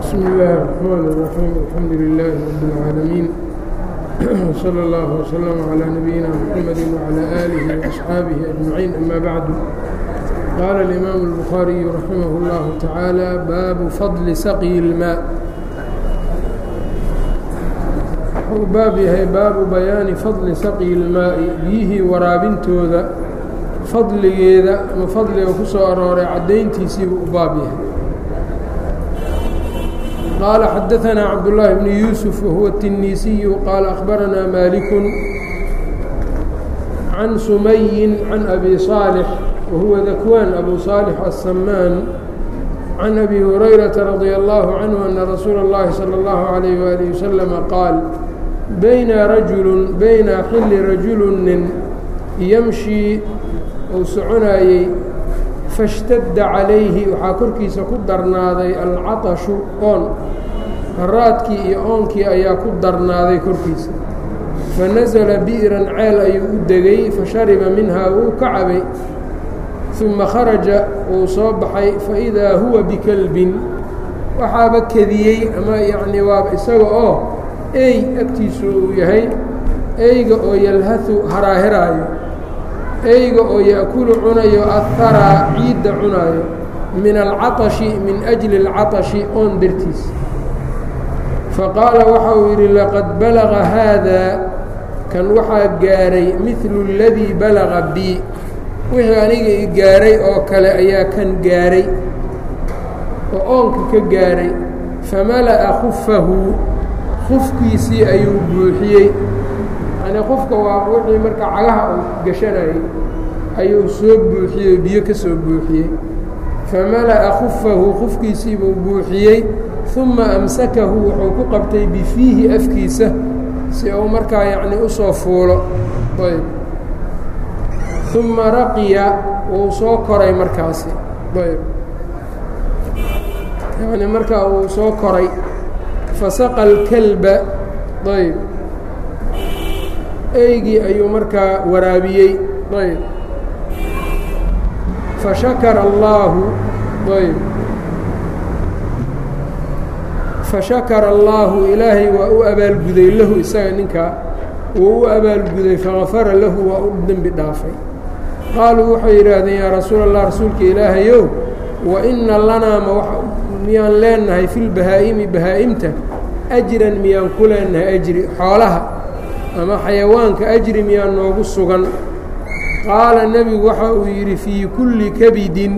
بsم الlh الرحmن الرحيم الحمdu لله رب العاalمين وصلى الله وسلم على نبيina محمد وعلى آله وأصحاaبه أجمعين أmا bعd qال الإmام البخاaري رحimه الله taعالى bab fضل sqي الmاء wxuu baab yahay baabu bayaani fadli saqyi اlmaaءi biyihii waraabintooda fadligeeda ama fadliga ku soo arooray caddayntiisiibuu u baab yahay qaala xadaثna cabdاللahi bn yuسف wahuwa التinisiyu qaala أخbaranaa maliك can sumayin can abi صاalح wahuwa dakwaan abu صاalح الsamaan can abi hurayraةa radي الlaه canه ana rasuula الlahi salى الlaه عalيه وaلiه وsلم qaal bayna rajulu bayna xilli rajulunin yamshii uu soconaayey fashtadda calayhi waxaa korkiisa ku darnaaday alcatashu oon haraadkii iyo oonkii ayaa ku darnaaday korkiisa fanasala bi'ran ceel ayuu u degay fashariba minhaa wuu ka cabay uma kharaja wuu soo baxay faidaa huwa bikalbin waxaaba kediyey ama yacnii waaba isaga oo ey agtiisu uu yahay eyga oo yalhahu haraahiraayo eyga oo ya'kulu cunayo aharaa ciidda cunaayo min alcatashi min ajli alcatashi oon dartiis faqaala waxa uu yidhi laqad balaga haadaa kan waxaa gaaray midlu اladii balaga bi wixii aniga i gaaray oo kale ayaa kan gaaray oo oonka ka gaaray famala'a khufahu qufkiisii ayuu buuxiyey yani qofka waa wixii marka cagaha uu gashanayay ayuu soo buuxiyey biyo ka soo buuxiyey famala'a khufahu qufkiisiibuu buuxiyey uma amsakahu wuxuu ku qabtay bifiihi afkiisa si uu markaa yacni usoo fuulo ayb uma raqiya wuu soo koray markaasi ayb yani markaa wuu soo koray fasaqa alkalba ayb eygii ayuu markaa waraabiyey ayb fashakara allaahu ayb fashakara allaahu ilaahay waa u abaalguday lahu isaga ninkaa wuu u abaalguday fagafara lahu waa u dembi dhaafay qaaluu waxay yidhaahdeen yaa rasuula allah rasuulka ilaahayow wa inna lanaa ma miyaan leenahay fi lbahaa'imi bahaa'imta ajran miyaan ku leenahay ajri xoolaha ama xayawaanka ajri miyaan noogu sugan qaala nebigu waxa uu yidhi fii kulli kabidin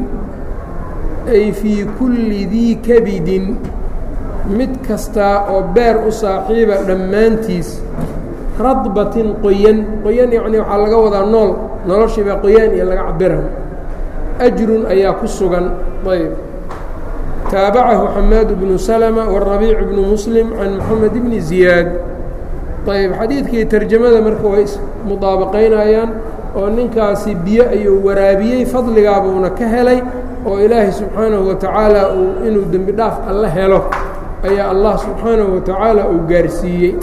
ay fii kulli dii kabidin mid kastaa oo beer u saaxiiba dhammaantiis radbatin qoyan qoyan yacnii waxaa laga wadaa nool noloshiiba qoyaan iyo laga cabira ajrun ayaa ku sugan ayb taabacahu xamaad bnu slma warabiic bnu muslim can moxamed bni ziyaad ayb xadiidkii tarjamada marka way ismudaabaqaynayaan oo ninkaasi biyo ayuu waraabiyey fadligaabuuna ka helay oo ilaahay subxaanahu wa tacaala uu inuu dembi dhaaf alla helo ayaa allah subxaanahu wa tacaala uu gaarsiiyey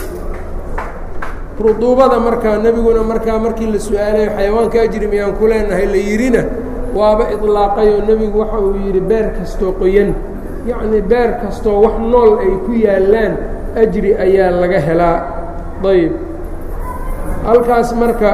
ruduubada markaa nebiguna markaa markii la su-aalayo xayawaanka ajri miyaan ku leenahay la yidhina waaba idlaaqayoo nebigu waxa uu yidhi beer kastoo qoyan yacnii beer kastoo wax nool ay ku yaallaan ajri ayaa laga helaa ayb halkaas marka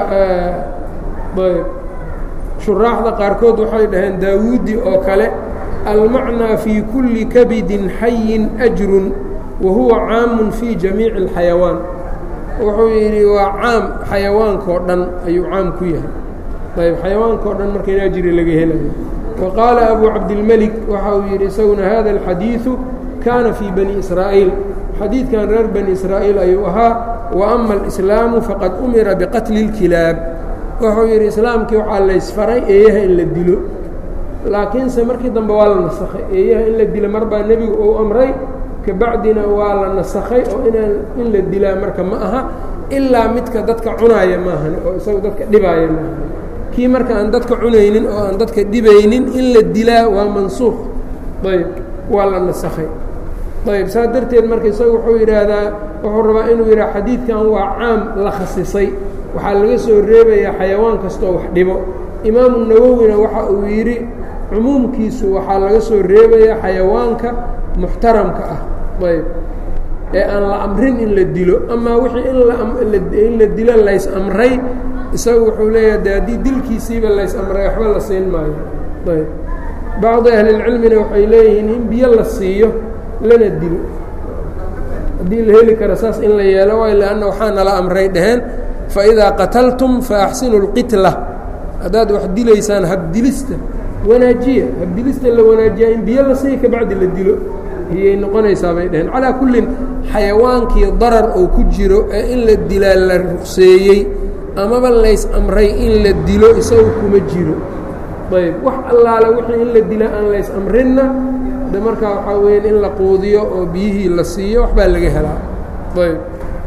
ayb shuraaxda qaarkood waxay dhaheen daawuudi oo kale almacnaa fii kulli kabidin xayin ajrun wa huwa caamun fii jamiici اlxayawaan wuxuu yidhi waa caam xayawaankao dhan ayuu caam ku yahay ayb xayawaankao dhan marka in ajri laga helayo وqاaل أbو cabdالmلك waxa uu yidhi isaguna hada الxadيiثu kaana fii bني إsrاaئيل xadiidkan reer bني إsrاaئيل ayuu ahaa وأma الإسlاamu faqad umira bqatli الkilaab wuxuu yidhi islaamkii waxaa laysfaray eeyaha in la dilo laakiinse markii dambe waa la nasakhay eeyaha in la dilo mar baa nebigu uu amray kabacdina waa la nasakhay oo inaan in la dilaa marka ma aha ilaa midka dadka cunaaya maahan oo isaga dadka dhibaaya maahan kii marka aan dadka cunaynin oo aan dadka dhibaynin in la dilaa waa mansuuq ayb waa la nasakhay ayb saas darteed marka isaga wuxuu yidhaahdaa wuxuu rabaa inuu yidhaha xadiidkan waa caam la khasisay waxaa laga soo reebayaa xayawaan kastoo wax dhibo imaamu nawowina waxa uu yidhi cumuumkiisu waxaa laga soo reebayaa xayawaanka muxtaramka ah ayb ee aan la amrin in la dilo amaa wixii in la dilo lays amray isagu wuxuu leeyahay de haddii dilkiisiiba lays amray waxba la siin maayo ayb bacdi ahlilcilmina waxay leeyihiin in biyo la siiyo lana dilo haddii la heli karo saas in la yeelo waay lanna waxaa nala amray dheheen faidaa qataltum faaxsinu اlqitla haddaad wax dilaysaan habdilista wanaajiya habdilista la wanaajiya in biyo la siiya kabacdi la dilo iyay noqonaysaa bay dheheen calaa kullin xayawaankii darar oo ku jiro ee in la dilaa la ruqseeyey amaba lays amray in la dilo isagu kuma jiro ayb wax allaale wixii in la dila aan lays amrinna de markaa waxaa weya in la quudiyo oo biyihii la siiyo waxbaa laga helaa ayb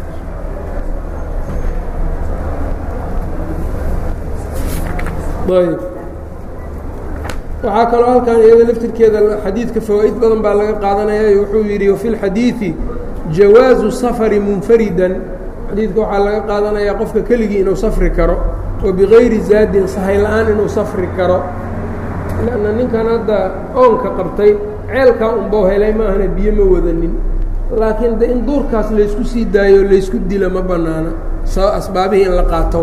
ayb waxaa kaloo halkan iyada laftirkeeda xadiidka fawaa'id badan baa laga qaadanaya wuxuu yidhi wafi اlxadiiثi jawaazu safari munfaridan xadiidka waxaa laga qaadanayaa qofka keligii inuu safri karo oo bigayri zaadin sahay la-aan inuu safri karo lanna ninkan hadda oonka qabtay ceelkaa unbau helay maahana biyo ma wadanin laakiin de in duurkaas laysku sii daayo laysku dila ma bannaana sa asbaabihii in la qaato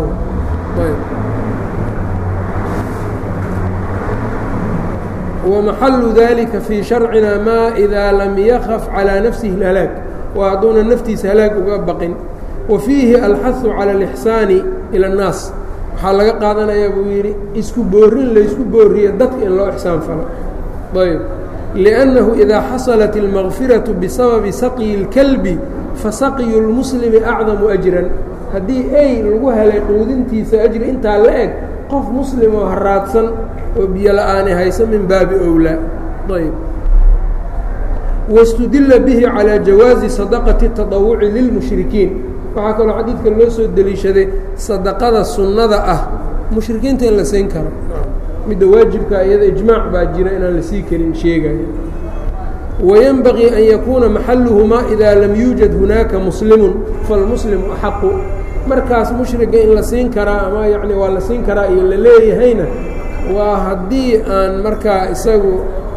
wamaxalu dalika fii sharcina maa idaa lam yakaf calىa nafsihi اhalaag waa hadduuna naftiisa halaag uga baqin wa fiihi alxahu calى اlixsaani ilى اnnaas waxaa laga qaadanayaa buu yidhi isku boorin laysku booriyo dadka in loo ixsaan falo ayb liأnnahu idaa xasalat اlmagfiraةu bisababi saqyi اlkalbi fasaqyu اlmuslimi acdamu ajran haddii ey lagu helay quudintiisa ajri intaa la eg qof muslim oo haraadsan oo biyo la-aani hayso min baabi owlaa ayb wاstudila bihi calىa jawaazi sadaqati الtaطawuci lilmushrikiin waxaa kaloo xadiidka loo soo deliishaday sadaqada sunnada ah mushrikiinta in la siin karo midda waajibka iyada ijmaac baa jira inaan la sii karin sheegaya wayenbagii an yakuuna maxaluhumaa idaa lam yuujad hunaaka muslimun falmuslimu axaqu markaas mushriga in la siin karaa ama yacni waa la siin karaa iyo la leeyahayna waa haddii aan markaa isagu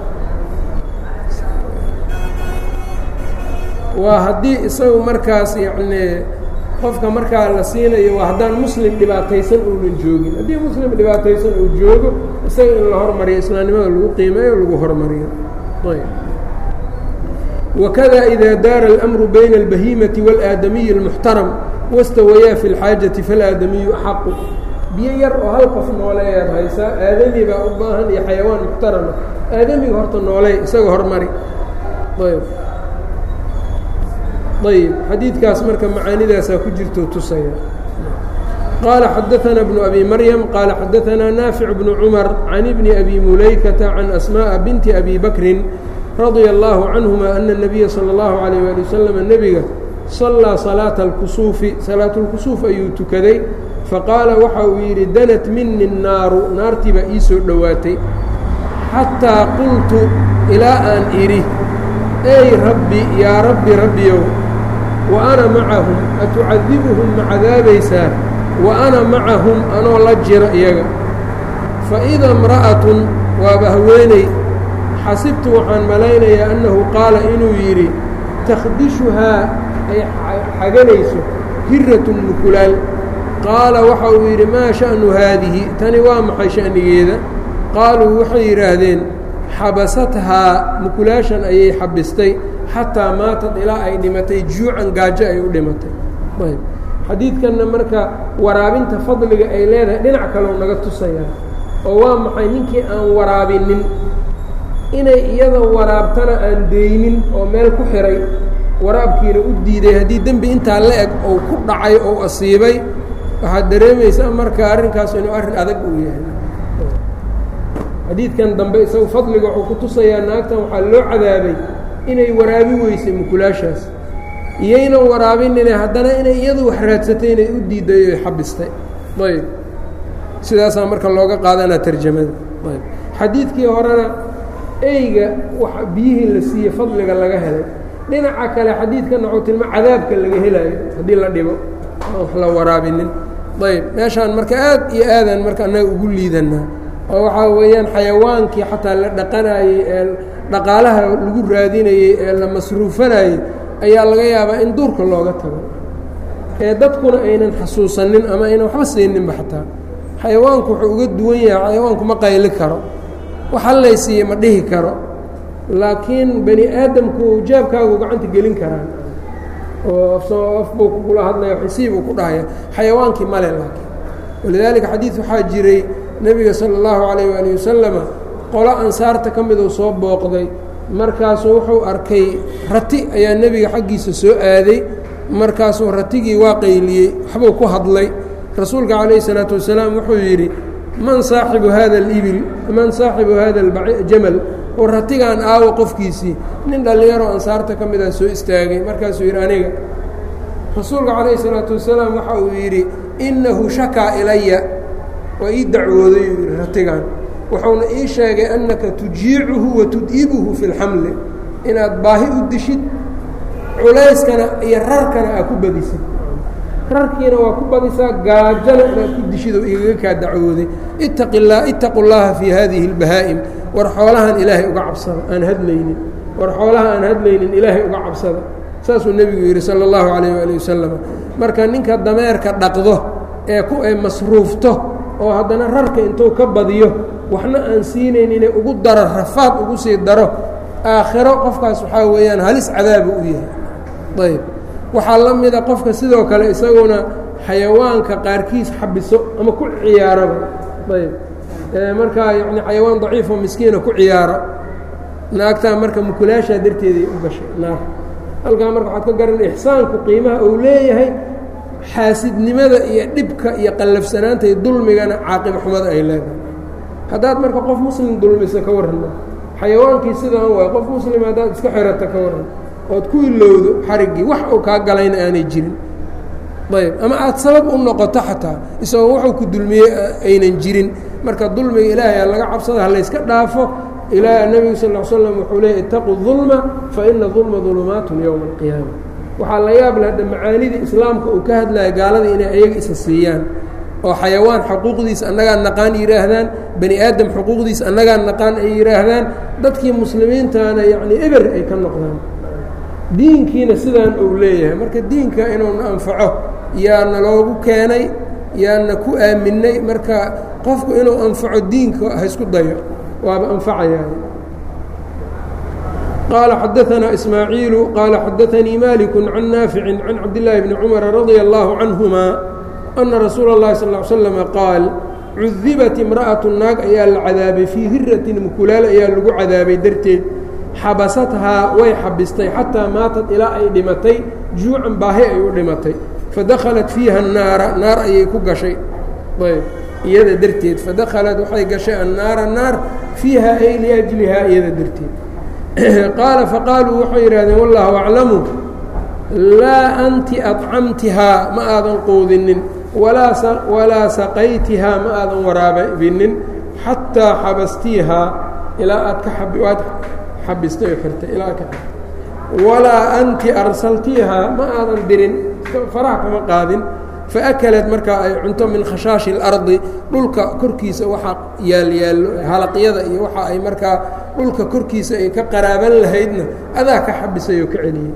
waa haddii isagu markaas yacnii qofka markaa la siinayo waa haddaan muslim dhibaataysan uunan joogin haddii muslim dhibaataysan uu joogo isaga in la hormariyo islaamnimada lagu qiimeeyo lagu hormariyo ayb wakada ida daara اlأmru bayna اlbahiimati wاlآadamiyi اlmuxtaram wastawayaa fi اlxaajati faalaadamiyu axaqu biyo yar oo hal qof nooleeyaad haysaa aadami baa u baahan iyo xayawaan muxtarama aadamiga horta nooleey isaga hormari ayb ayb xadiidkaas marka macaanidaasaa ku jirto tusaya qaala xadaثana bnu abi maryam qaala xadaثanaa naafic bnu cumar can ibni abi mulaykata can asmaaءa binti abi bakrin radia اllaahu canهuma ana الnabiya salى اllahu عalيyه ali wasalam nebiga sallaa salaata اlkusuufi salaatulkusuuf ayuu tukaday faqaala waxa uu yidhi danat mini الnaaru naartii baa ii soo dhowaatay xataa qultu ilaa aan idhi ey rabbi yaa rabbi rabbiyow wa ana macahum atucadibuhum ma cadaabaysaa wa ana macahum anoo la jiro iyaga fa ida imra'atun waaba haweeney xasibtu waxaan malaynayaa annahu qaala inuu yidhi takhdishuhaa ay xaganayso hiratun mukulaal qaala waxa uu yidhi maa sha'nu haadihi tani waa maxay sha'nigeeda qaaluu waxay yidhaahdeen xabasathaa mukulaashan ayay xabistay xataa maatad ilaa ay dhimatay juucan gaajo ay u dhimatay ayb xadiidkanna marka waraabinta fadliga ay leedahay dhinac kaloo naga tusayaa oo waa maxay ninkii aan waraabinin inay iyada waraabtana aan deynin oo meel ku xihay waraabkiina u diiday haddii dembi intaa la eg ou ku dhacay ou asiibay waxaad dareemaysaa marka arrinkaas inuu arrin adag uu yahay xadiidkan dambe isagu fadliga wuxuu ku tusayaa naagtan waxaa loo cadaabay inay waraabi weysay mukulaashaas iyaynan waraabinine haddana inay iyadu wax raadsatay inay u diiday oy xabistay ayb sidaasaa marka looga qaadanaa tarjamada ayb xadiidkii horena eyga wax biyihii la siiyey fadliga laga helay dhinaca kale xadiidkan wuxuu tilma cadaabka laga helaayo haddii la dhibo aan wax la waraabinin ayb meeshaan marka aad iyo aadaan marka annaga ugu liidanaa oo waxaa weeyaan xayawaankii xataa la dhaqanaayey ee dhaqaalaha lagu raadinayey ee la masruufanayey ayaa laga yaabaa in duurka looga tago ee dadkuna aynan xasuusanin ama aynan waxba siininba xataa xayawaanku wuxuu uga duwan yahay xayawaanku ma qayli karo wax hallaysiiye ma dhihi karo laakiin bani aadamku jaabkaagu gacanta gelin karaan oo af buu kugula hadlaya xisiibuu ku dhahaya xayawaankii male laakiin walidaalika xadiid waxaa jiray nebiga sala allahu calayh waali wasalama qolo ansaarta ka miduu soo booqday markaasuu wuxuu arkay rati ayaa nebiga xaggiisa soo aaday markaasuu ratigii waa qayliyey waxbuu ku hadlay rasuulka calayhi salaatu wasalaam wuxuu yidhi man saaxibu hada alibil man saaxibu hada aljamal oo ratigaan aawo qofkiisii nin dhallinyaro ansaarta ka midaa soo istaagay markaasuu yidhi aniga rasuulka calayhi salaatu wasalaam waxa uu yidhi innahu shakaa ilaya waa ii dacwooday uu yidhi ratigan wuxuuna ii sheegay annaka tujiicuhu wa tud'ibuhu fi lxamli inaad baahi u dishid culayskana iyo rarkana aad ku badisid rarkiina waa ku badisaa gaajana inaad ku dishid oo igaga kaa dacwooday ittaqi llah ittaqu llaha fii hadihi اlbahaa'im war xoolahan ilaahay uga cabsada aan hadlaynin war xoolaha aan hadlaynin ilaahay uga cabsada saasuu nebigu yidhi sala اllahu calayh waali wasalam marka ninka dameerka dhaqdo ee ku ay masruufto oo haddana rarka intuu ka badiyo waxna aan siinayn inay ugu daro rafaad ugu sii daro aakhiro qofkaas waxaa weeyaan halis cadaabu u yahay ayb waxaa la mida qofka sidoo kale isaguna xayawaanka qaarkiis xabiso ama ku ciyaaraba ayb markaa yani xayawaan daciifoo miskiina ku ciyaaro naagtaa marka mukulaashaa darteeday u gashay naar halkaa marka waxaad ka garan ixsaanku qiimaha uu leeyahay xaasidnimada iyo dhibka iyo qallafsanaanta iyo dulmigana caaqiba xumada ay leedahay haddaad marka qof muslim dulmisa ka warranma xayawaankii sidaan waay qof muslim haddaad iska xirata ka warran ood ku ilowdo xariggii wax uu kaa galayna aanay jirin ayb ama aad sabab u noqoto xataa isagoo wuxuu ku dulmiyey aynan jirin marka dulmiga ilaahay laga cabsada halayska dhaafo ilaa nebigu sal l slam wuxuu leeyay itaquu dulma fa ina dulma dulumaatun yowma alqiyaama waxaa la yaab le hadda macaanidii islaamka uu ka hadlaya gaalada inay ayaga isa siiyaan oo xayawaan xuquuqdiisa annagaan naqaan yidhaahdaan bani aadam xuquuqdiisa annagaan naqaan ay yidhaahdaan dadkii muslimiintana yacni eber ay ka noqdaan diinkiina sidaan uu leeyahay marka diinka inuuna anfaco yaana loogu keenay yaana ku aaminay marka qofku inuu anfaco diinka ha isku dayo waaba anfacayaa qaala xadaanaa ismaaciilu qaala xadaanii maliku can naafici can cabdillaahi bni cumara radia allaahu canhuma ana rasuula اllahi sal ly slama qaal cudibat imra'atu naag ayaa la cadaabay fii hiratin mukulaal ayaa lagu cadaabay darteed xabasathaa way xabistay xataa maatad ilaa ay dhimatay juucan baahi ay u dhimatay fadakhalat fiiha annaara naar ayay ku gashay ayb iyada darteed fadakhalat waxay gashay annaara naar fiiha ay liajlihaa iyada darteed qaala faqaaluu waxay yidhahdeen wallahu aclamu laa anti acamtihaa ma aadan quudinin walaa saqaytihaa ma aadan waraabinin xataa xabastiihaa ilaa aad ka aad xabistay oo xirtay ilaa ka walaa anti arsaltiihaa ma aadan dirin faraha kama qaadin faakalat markaa ay cunto min khashaashi اlardi dhulka korkiisa waxa yaalyaallo halaqyada iyo waxa ay markaa dhulka korkiisa ay ka qaraaban lahaydna adaa ka xabisay oo ka celiyey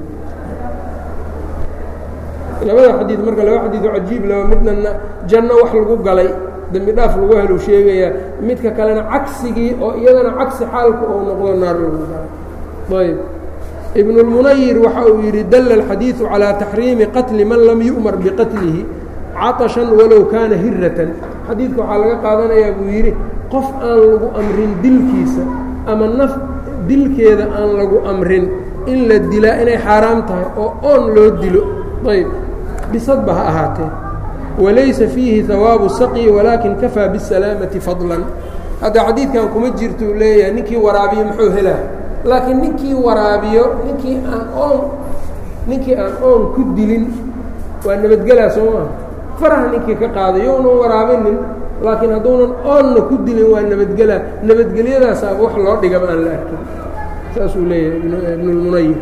labada xadiid marka laba xadiido cajiib laba midna janno wax lagu galay dembi dhaaf lagu helu sheegayaa midka kalena cagsigii oo iyadana cagsi xaalku ou noqdo naar lagu galay ayb ibn اlmunayir waxa uu yidhi dalla alxadiidu calىa taxriimi qatli man lam yu'mar biqatlihi caطashan walow kaana hiratan xadiidka waxaa laga qaadanayaa buu yidhi qof aan lagu amrin dilkiisa ama naf dilkeeda aan lagu amrin in la dilaa inay xaaraam tahay oo oon loo dilo ayb bisadba ha ahaatee walaysa fiihi hawaabu saqyi walaakin kafaa bisalaamati fadlan hadda xadiidkan kuma jirto uu leeyahay ninkii waraabiyo muxuu helaa laakiin ninkii waraabiyo ninkii aan oon ninkii aan oon ku dilin waa nabadgelaa soo maa faraha ninkii ka qaaday younan waraabinin laakiin hadduunan oonna ku dilin waa nabadgelaa nabadgelyadaasaaba wax loo dhigaba aan la arkin saasuu leeyahay ibnulmunayir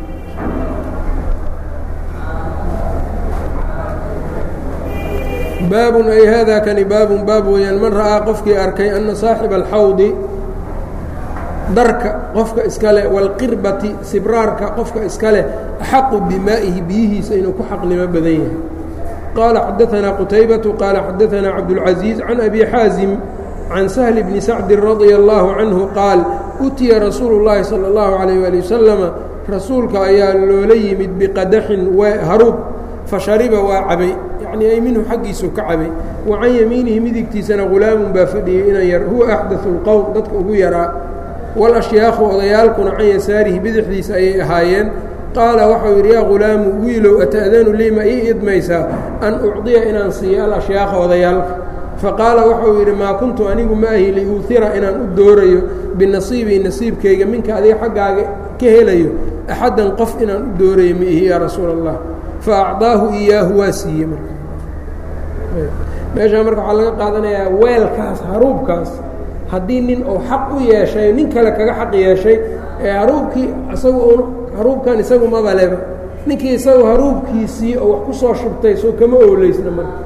baabun ay haadaa kani baabun baab weeyaan man ra'aa qofkii arkay anna saaxiba alxawdi darka qofka iska leh wاlqirbati sibraarka qofka iska leh axaqu bimaa'ihi biyihiisa inuu ku xaqnimo badan yahay qaala xadaثanaa qutaybatu qaala xadaثanaa cabdالcaزiiz can abi xaazim can sahل bni sacdi radia اllahu canhu qaal utiya rasuulu اllahi salى اllahu عalيyه wali wasalama rasuulka ayaa loola yimid biqadaxin haruub fashariba waa cabay yacnii ay minhu xaggiisu ka cabay wa can yamiinihi midigtiisana hulaamun baa fadhiyey inan yar huwa axdaثu اlqowm dadka ugu yaraa walashyaaku odayaalkuna can yasaarihi bidixdiisa ayay ahaayeen qaala waxau yidhi yaa hulaamu wiilow ata'danu lii ma ii idmaysaa an ucdiya inaan siiyo alashyaakha odayaalka faqaala waxau yidhi maa kuntu anigu ma ahi liuuhira inaan u doorayo binasiibii nasiibkayga minka adiga xaggaaga ka helayo axaddan qof inaan u doorayo ma ihi yaa rasuula allah fa acdaahu iyaahu waa siiyey marka meeshaa marka waxaa laga qaadanayaa weelkaas haruubkaas haddii nin uu xaq u yeeshay nin kale kaga xaq yeeshay ee haruubkii isagu un haruubkan isagu mabaleba ninkii isagu haruubkiisii oo wax ku soo shubtay soo kama ooleysna marka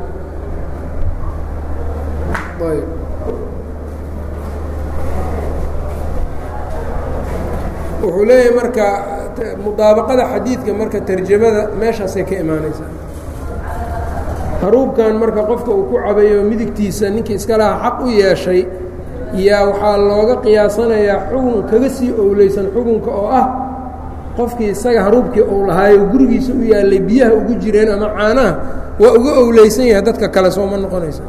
wuxuu leeyahay marka mudaabaqada xadiidka marka tarjamada meeshaasay ka imaanaysaa haruubkan marka qofka uu ku cabayo midigtiisa ninkii iska lahaa xaq u yeeshay yaa waxaa looga qiyaasanayaa xugun kaga sii owleysan xugunka oo ah qofkii isaga haruubkii uu lahaayo gurigiisa u yaallay biyaha ugu jireen ama caanaha waa uga owleysan yahay dadka kale sooma noqonaysa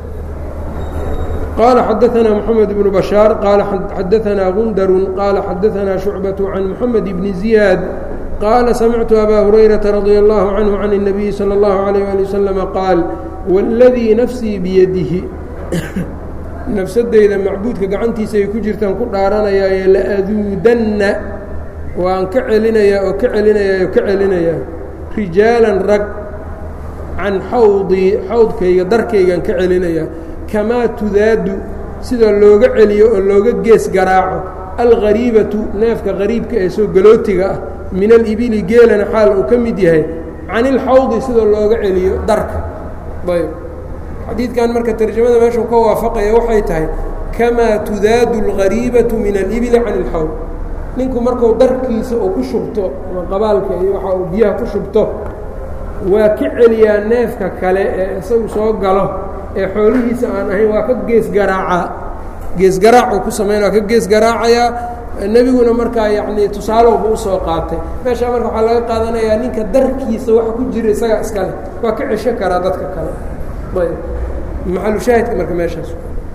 qال xadaثna mحamed بن بشhاaر qال xadaثna غundr qال xadaثna شhuعبة عan mحamed بن زiياad qاala samictu abا هurayرaةa رadي الlه عanه عan النaبiي slى الlه عليه aلي وsلم qaal wاladيi nafsii biyadihi nafsadeyda macbuudka gacantiisa ay ku jirtaan ku dhaaranayaaye laaduudanna waan ka celinayaa oo ka celinayaa oo ka celinayaa rijaalan rag can xawdii xawdkayga darkaygaan ka celinayaa kamaa tudaadu sida looga celiyo oo looga gees garaaco alghariibatu neefka qariibka ee soo galootiga ah min alibili geelana xaal uu ka mid yahay can ilxawdi sida looga celiyo darka ayb xadiidkan marka tarjamada meeshuu ka waafaqaya waxay tahay kamaa tudaadu alghariibatu min alibili can ilxawd ninku marku darkiisa uu ku shubto ama qabaalka iyo waxa uu biyaha ku shubto waa ka celiyaa neefka kale ee isagu soo galo ee xoolihiisa aan ahayn waa ka gees garaacaa gees garaacuu ku samayn waa ka gees garaacayaa nebiguna markaa yacnii tusaalowba usoo qaatay meeshaa marka waxaa laga qaadanayaa ninka darkiisa waxa ku jira isagaa iskale waa ka cesho karaa dadka kale ayb maxalushaahidka marka meeshaas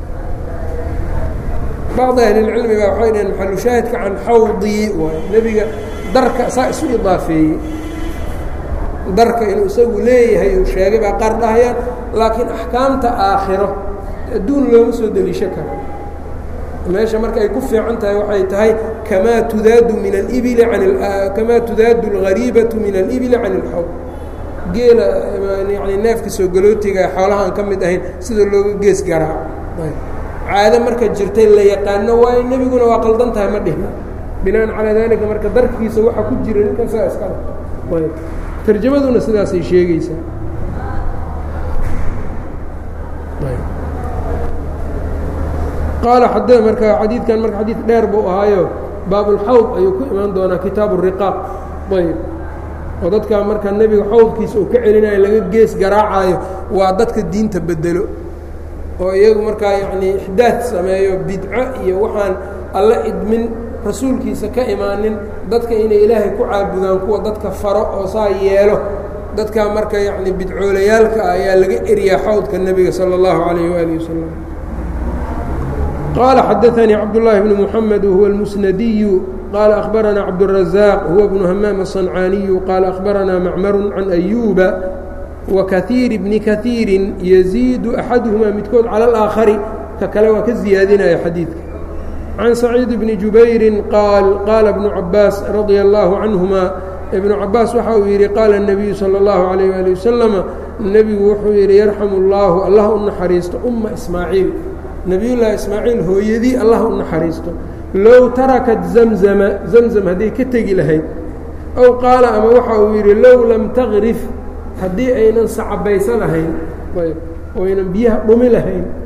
bacdi ahlilcilmi baa waxay dhaheen maxalushaahidka can xawdii waay nebiga darka saa isu idaafeeyey darka inuu isagu leeyahay uu sheegay baa qaar dhahayaan laakiin axkaamta aakhiro adduun looma soo deliisho karo meesha marka ay ku fiican tahay waxay tahay kamaa tudaadu min alibili an kamaa tudaadu alghariibatu min alibili can ilxawd geela yani neefka soo galootiga xoolaha aan ka mid ahayn sida looga gees garaaco caado marka jirtay la yaqaano waayo nebiguna waa qaldan tahay ma dhihna binaan calaa daalika marka darkiisa waxaa ku jira ninkan saa iskale ayb tarjamaduna sidaasay sheegeysaa qaala xad marka xadiidkan marka xadiid dheer buu ahaayo baabulxawd ayuu ku imaan doonaa kitaabu riqaaq ayb oo dadka marka nebiga xawdkiisa uu ka celinayo laga gees garaacayo waa dadka diinta bedelo oo iyagu markaa yacnii ixdaad sameeyo bidco iyo waxaan alla idmin rasuulkiisa ka imaanin dadka inay ilaahay ku caabudaan kuwa dadka faro oo saa yeelo dadka marka yacni bidcoolayaalka ah ayaa laga eriyaa xawdka nebiga sala allahu calayh waali wasalam qaala xadaanii cabdullaahi bnu muxamed wahuwa almusnadiyu qaala akhbaranaa cabdurazaaq huwa bnu hamaam aلصancaaniyu qaala akhbaranaa macmaru can ayuuba wakaiir bni kaiirin yaziidu axaduhumaa midkood cala alaakhari ka kale waa ka ziyaadinaya xadiidka can saciid bni jubayrin qaal qaala bnu cabaas radia allaahu canhuma ibnu cabaas waxa uu yidhi qaala الnabiyu salى اllahu alayh ali wasalama nebigu wuxuu yidhi yarxamu اllaahu allah u naxariisto umma ismaaciil nebiyullaahi ismaaciil hooyadii allah u naxariisto low tarakat zamzama zamzam hadday ka tegi lahayd ow qaala ama waxa uu yidhi low lam tagrif haddii aynan sacabaysa lahayn ayb oynan biyaha dhumi lahayn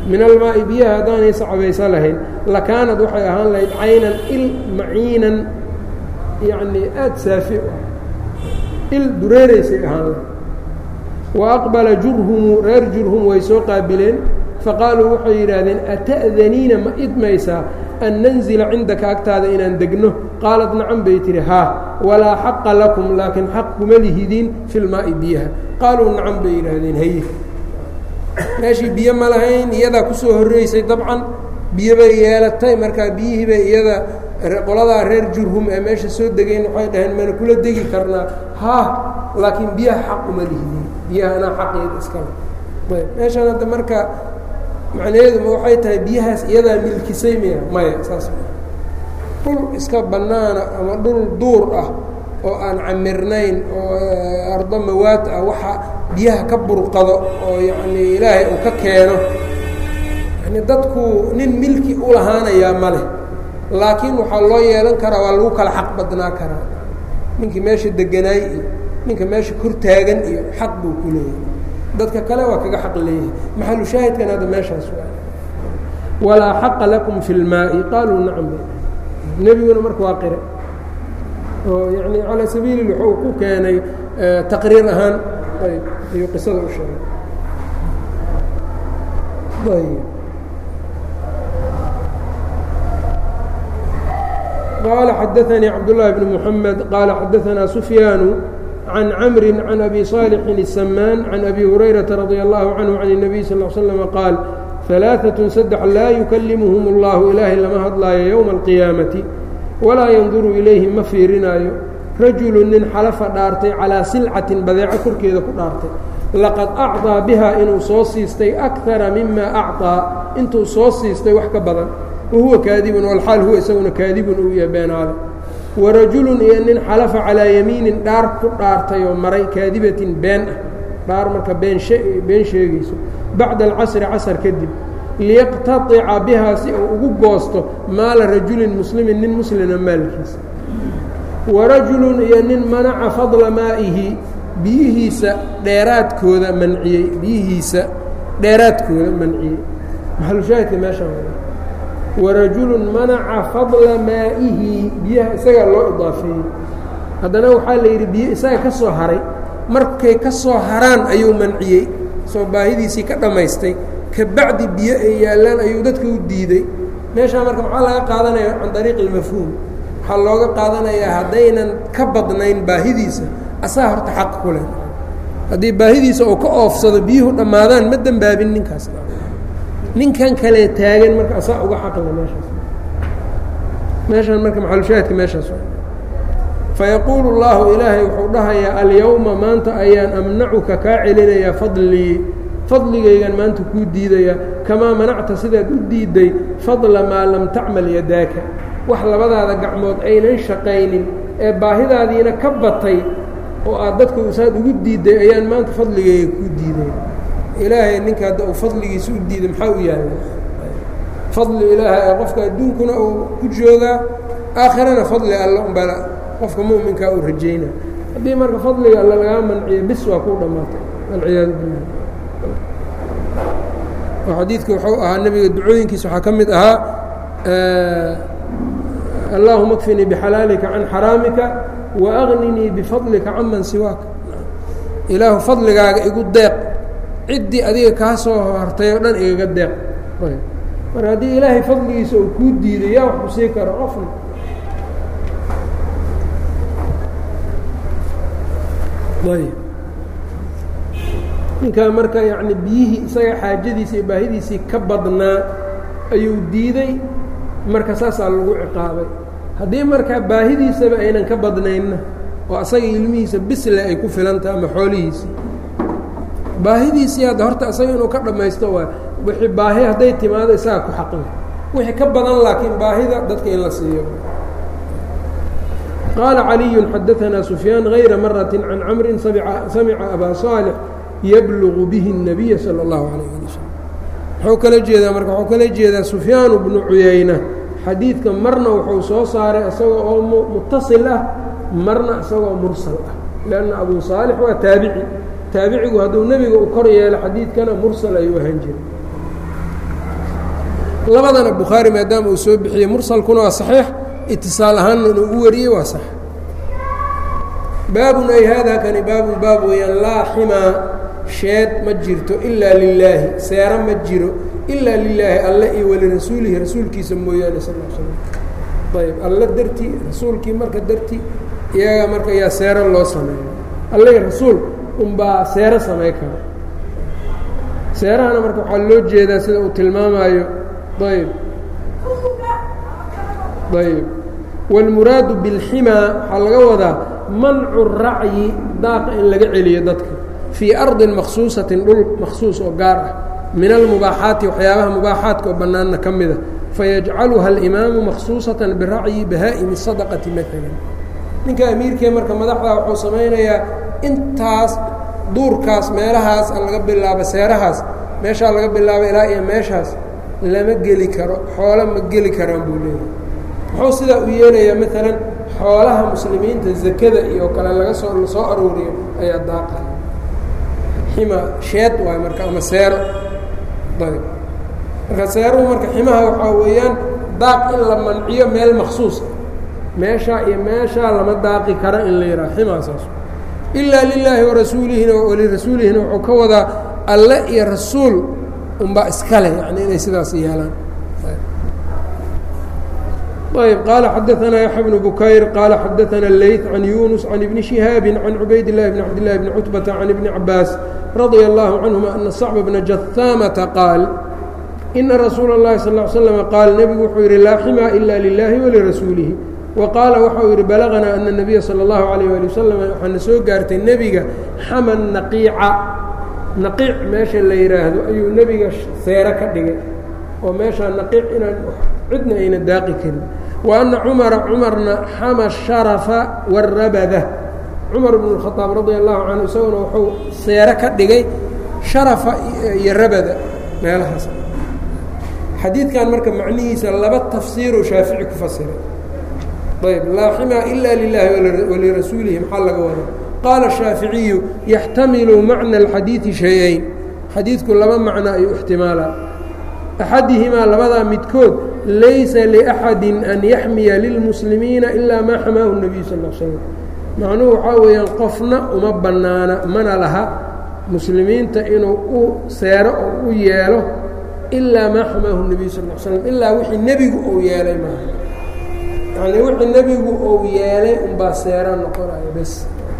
min almaa'i biyaha haddaanay sacbaysa lahayn lakaanad waxay ahaan lahayd caynan il maciinan yacnii aada saafi u ah il dureeraysay ahaan lahayd wa aqbala jurhumu reer jurhum way soo qaabileen faqaaluu waxay yidhaahdeen ata'daniina ma idmaysaa an nanzila cindaka agtaada inaan degno qaalat nacan bay tihi haa walaa xaqa lakum laakiin xaq kuma lihidiin fi lmaa'i biyaha qaaluu nacan bay yidhaahdeen haye meeshii biyo ma lahayn iyadaa kusoo horreysay dabcan biyo bay yeelatay markaa biyihii bay iyada qoladaa reer jurhum ee meesha soo degayn waxay dhaheen mana kula degi karnaa haa laakiin biyaha xaq uma lihidiin biyaha anaa xaqeeda iskale ayb meeshan hadda marka macnaheeduma waxay tahay biyahaas iyadaa milkisay miya maya saas dhul iska bannaana ama dhul duur ah oo aan camirnayn oo ardo mawaad ah waxa biyaha ka burqado oo yacnii ilaahay uu ka keeno yani dadku nin milki u lahaanayaa ma leh laakiin waxaa loo yeelan karaa waa lagu kala xaq badnaa karaa ninkii meesha deganaay iyo ninka meesha kor taagan iyo xaq buu ku leeyahay dadka kale waa kaga xaq leeyahay maxalu shaahidkan hadda meeshaas waa walaa xaqa lakum fi lmaa'i qaaluu nacam nebiguna marka waa qire oo yani calaa sabiili wuxuu ku keenay taqriir ahaan ayb ayuu qisada u sheegay ayb qaala xadaanii cabdullaahi bn muxamed qaala xadaanaa sufyaanu can camri can abi صaalixin الsamaan can abi hurayrata radia allahu canhu can الnabiy sal l slama qaal alaaatun saddex laa yukallimuhum اllahu ilaahay lama hadlaayo yowma alqiyaamati walaa yanduru ilayhim ma fiirinaayo rajulu nin xalafa dhaartay calaa silcatin badeeco korkeeda ku dhaartay laqad acطaa biha inuu soo siistay akara mima acطaa intuu soo siistay wax ka badan wahuwa kaadibun walxaal huwa isaguna kaadibun uu yahay beenaale warajulun iyo nin xalafa calaa yamiinin dhaar ku dhaartay oo maray kaadibatin been ah dhaar marka been been sheegayso bacda alcasri casar kadib liyaqtaطica bihaa si uu ugu goosto maala rajulin muslimin nin muslima maalkiisa warajulun iyo nin manaca fadla maa'ihi biyihiisa dheeraadkooda manciyey biyihiisa dheeraadkooda manciyey maxalushaahidka meeshaan warajulun manaca fadla maa'ihi biyaha isagaa loo idaafeeyey haddana waxaa la yidhi biyo isaga ka soo haray markay ka soo haraan ayuu manciyey soo baahidiisii ka dhammaystay kabacdi biyo ay yaallaan ayuu dadka u diiday meeshaa marka maxaa laga qaadanaya can dariiqi ilmafhuum waxaa looga qaadanayaa haddaynan ka badnayn baahidiisa asaa horta xaq ku leh haddii baahidiisa oo ka oofsado biyuhu dhammaadaan ma dembaabin ninkaas ninkan kale taagan marka asaa uga xaqle meeshaas meeshaan marka maxalushaahidka meeshaas fayaquulu اllahu ilaahay wuxuu dhahayaa alyowma maanta ayaan amnacuka kaa celinayaa fadlii fadligaygan maanta kuu diidaya kamaa manacta sidaad u diidday fadla maa lam tacmal yadaaka wax labadaada gacmood aynan shaqaynin ee baahidaadiina ka batay oo aad dadka saad ugu diidday ayaan maanta fadligayga kuu diidaya ilaahay ninka hadda uu fadligiisa u diiday maxaa u yaalla fadli ilaahay ee qofka adduunkuna uu ku joogaa aakhirana fadli alla umbala qofka mu'minkaa uu rajayna haddii marka fadliga alla lagaa manciyo bis waa kuu dhammaatay walciyaadu billah oo xadiidka wuxuu ahaa nebiga ducooyinkiisa waxaa ka mid ahaa allaahuma kfinii bixalaalika can xaraamika waagninii bifadlika can man siwaaka ilaahu fadligaaga igu deeq ciddii adiga kaa soo hartay oo dhan igaga deeq marka haddii ilaahay fadligiisa uu kuu diiday yaa wax ku sii karo qofna ayb ninkaa marka yacni biyihii isaga xaajadiisa iyo baahidiisii ka badnaa ayuu diiday marka saasaa lagu ciqaabay haddii markaa baahidiisaba aynan ka badnaynna oo asaga ilmihiisa bisle ay ku filantaha ama xoolihiisii baahidiisii hadda horta isaga inuu ka dhammaysto waay wixii baahi hadday timaado isaga ku xaqle wixii ka badan laakiin baahida dadka in la siiyo qaala caliyu xadaanaa sufyaan hayra marati can camrin samica abaa صaalix yablugu bihi الnabiya salى اllahu alayh ali wslam wuxuu kala jeedaa marka wuxuu kala jeedaa sufyaan bnu cuyayna xadiidka marna wuxuu soo saaray isagoo oo mutasil ah marna isagoo mursal ah lanna abu saalix waa taabici taabicigu hadduu nebiga u kor yeelo xadiidkana mursal ayuu ahaan jiray labadana bukhaari maadaama uu soo bixiyey mursalkuna waa saxiix itisaal ahaanna inuu u wariyey waa sax baabun ay haadaa kani baabun baab weeyaan laa ximaa sheed ma jirto ilaa lilaahi seero ma jiro ilaa lilaahi alle iyo walirasuulihi rasuulkiisa mooyaane sal l slam ayb alle dartii rasuulkii marka dartii iyaga marka yaa seero loo sameeyo alle rasuul unbaa seero samey kara seerahana marka waxaa loo jeedaa sida uu tilmaamaayo ayb ayb wاlmuraadu biاlximaa waxaa laga wadaa mancu racyi daaqa in laga celiyo dadka fii ardin maksuusatin dhul maksuus oo gaar ah min almubaaxaati waxyaabaha mubaaxaadka oo bannaanna ka mida fayajcaluha alimaamu maksuusatan biracyi bahaa'imi sadaqati maalan ninka amiirkee marka madaxdaa wuxuu samaynayaa intaas duurkaas meelahaas laga bilaabo seerahaas meeshaa laga bilaabo ilaa iyo meeshaas lama geli karo xoolo ma geli karaan buu leeyahay muxuu sidaa u yeelayaa maalan xoolaha muslimiinta zakada iyo kale laga soo la soo arooriyo ayaa daaqa xima sheed waay marka ama seero ayb marka seeruhu marka ximaha waxaa weeyaan daaq in la manciyo meel maksuusa meeshaa iyo meeshaa lama daaqi karo in la yidhaha ximaasaas ilaa lilaahi warasuulihina walirasuulihina wuxuu ka wadaa alle iyo rasuul unbaa iskale yani inay sidaas yeelaan ayb qaala xadaanaa yaxya bnu bukayr qaala xadaana leyt can yunus can ibni shihaabi can cubayd اllahi bni cabdillahi bni cutbata can ibni cabaas radia allahu canhuma ana sacba bna jahaamata qaal ina rasuula اllahi sal ا l slm qaal nebigu wuxuu yidhi laa ximaa ila lilahi walirasuulihi wa qaala waxau yidhi balaganaa ana nabiya salى اllahu alayh ali wasalam waxaana soo gaartay nebiga xama naqiica naqiic meesha la yidhaahdo ayuu nebiga seero ka dhigay oo meeshaa naqiic inaan cidna ayna daaqi karin wa anna cumara cumarna xama sharafa warabada cumar bnu اkhaaab radia allahu canhu isaguna wuxuu seero ka dhigay sharafa iyo rabada meelahaas xadiidkan marka macnihiisa laba tafsiiruu shaafici ku fasiray ayb laa ximaa ila lilaahi walirasuulihi maxaa laga wada qaala shaaficiyu yaxtamilu macna alxadiidi shay-ayn xadiidku laba macno ayuu ixtimaalaa axadihimaa labadaa midkood laysa liaxadi an yaxmiya lilmuslimiina ilaa maa xamaahu nebiyu sal l slam macnuhu waxaa weeyaan qofna uma bannaana mana laha muslimiinta inuu u seero oo u yeelo ilaa maa xamaahu nebiyu sal l slam ilaa wixii nebigu uu yeelay maaha yacnii wixii nebigu uu yeelay unbaa seero noqonayo bes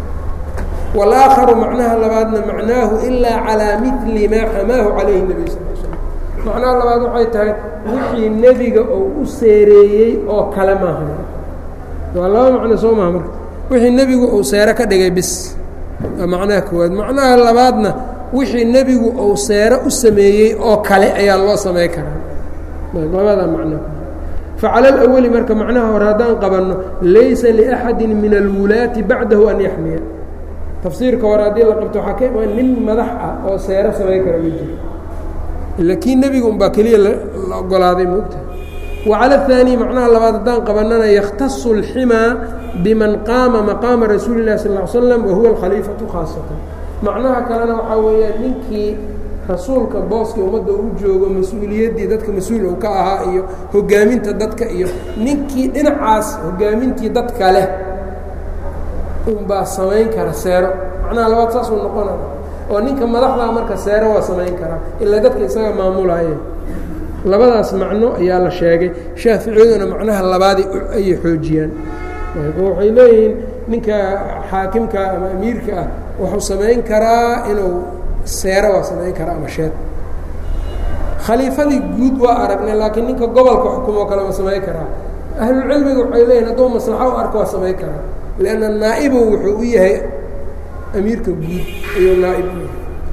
wاlآakharu macnaha labaadna macnaahu ilaa calىa mili maa xamaahu calayhi nebiy sal l slm macnaha labaad waxay tahay wixii nebiga oo u seereeyey oo kale maaha waa laba macno soo maha marka wixii nebigu uu seero ka dhigay bis waa macnaha koowaad macnaha labaadna wixii nebigu uu seero u sameeyey oo kale ayaa loo samey karaa labada macno facalى اlأwli marka macnaha hore haddaan qabanno laysa liأxadi min alwulaati bacdahu an yaxmiya tafsiirka hore haddii la qabto waxaa ka imaan nin madax ah oo seero samay kara ma jiro ila kii nebiga unbaa keliya la ogolaaday moogta wa cala الثaaniي macnaha labaad haddaan qabanana yakhtaصu اlximaa biman qaama maqaama rasuuli الlahi sal اه slam wahuwa اlkhaliifaةu khaasatan macnaha kalena waxaa weeyaan ninkii rasuulka booskii ummadda uu joogo mas-uuliyaddii dadka mas-uul uu ka ahaa iyo hogaaminta dadka iyo ninkii dhinacaas hogaamintii dadka leh unbaa samayn kara seero macnaha labaad saasuu noqonaya oo ninka madaxdaa marka seero waa samayn karaa ilaa dadka isaga maamulaaye labadaas macno ayaa la sheegay shaaficiyaduna macnaha labaadii ayay xoojiyaan waxay leeyihiin ninka xaakimka ama amiirka ah wuxuu samayn karaa inuu seero waa samayn karaa ama sheed khaliifadii guud waa aragnay laakiin ninka gobolka xukumoo kale waa samayn karaa ahlulcilmiga waxay leeyihin hadduu maslaxo u arko waa samayn karaa lanna naa'ibu wuxuu u yahay amiirka guud ayuu naaib u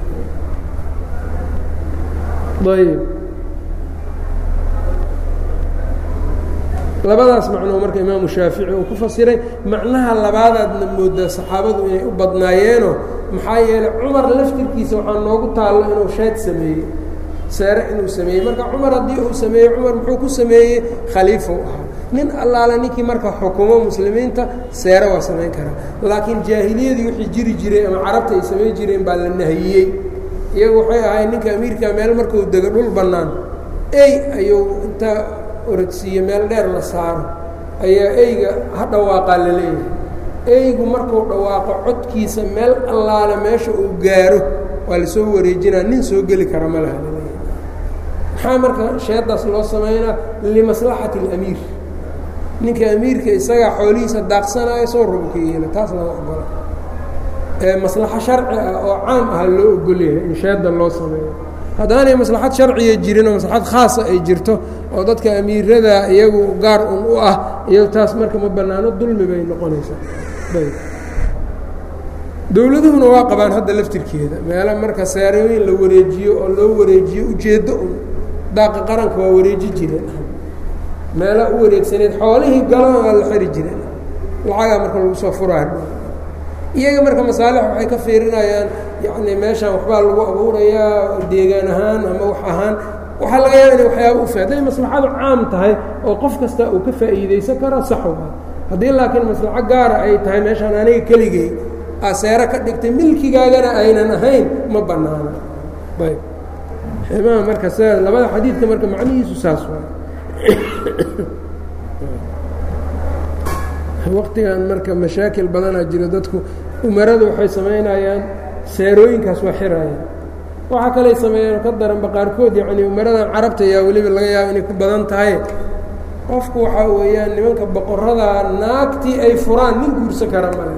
yahay ayb labadaas macnoo marka imaamu shaafici uu ku fasiray macnaha labaadaadna moodaa saxaabadu inay u badnaayeenoo maxaa yeelay cumar laftirkiisa waxaa noogu taallo inuu sheed sameeyey seere inuu sameeyey marka cumar haddii uu sameeyey cumar muxuu ku sameeyey khaliifou ahaa nin allaale ninkii marka xukumo muslimiinta seere waa samayn karaa laakiin jaahiliyadii wixii jiri jiray ama carabta ay samayn jireen baa la nahiyey iyagu waxay ahayd ninka amiirka meel markuu dego dhul bannaan ey ayuu inta orodsiiyo meel dheer la saaro ayaa eyga ha dhawaaqaa la leeyahay eygu markuu dhawaaqo codkiisa meel allaale meesha uu gaaro waa lasoo wareejinaa nin soo geli kara ma laha laleeyahay maxaa marka sheedaas loo samaynaa limaslaxati اlamiir ninka amiirka isagaa xoolihiisa daaqsanaayo soo rubuka yeela taas lama ogola ee maslaxo sharci ah oo caam ah loo ogolyahay in sheeda loo sameeyo haddaanay maslaxad sharciya jirin oo maslaxad khaasa ay jirto oo dadka amiirada iyagu gaar un u ah iyo taas marka ma bannaano dulmi bay noqonaysaa ayb dowladuhuna waa qabaan hadda laftirkeeda meelo marka saarooyin la wareejiyo oo loo wareejiyo ujeeddo un daaqa qaranka waa wareeji jireen meela u wareegsaneed xoolihii galona waa la xiri jireen lacagaa marka lagu soo furaa iyaga marka masaalix waxay ka fiirinayaan yacni meeshaan waxbaa lagu abuurayaa deegaan ahaan ama wax ahaan waxaa laga yaaba inay waxyaaba ufa hadday maslaxadu caam tahay oo qof kasta uu ka faa'iidaysan karo saxu ah haddii laakiin maslaxo gaara ay tahay meeshaan aniga keligey aseero ka dhigtay milkigaagana aynan ahayn ma bannaana ayb ximaha marka sidaa labada xadiidka marka macnihiisu saas waa waqtigan marka mashaakil badanaa jiro dadku umaradu waxay samaynayaan seerooyinkaas waa xirayaan waxaa kaley sameeyeen ka daranba qaarkood yacnii umaradan carabta ayaa weliba laga yaaba inay ku badan tahay qofku waxaa weeyaan nimanka boqorada naagtii ay furaan nin guursan kara male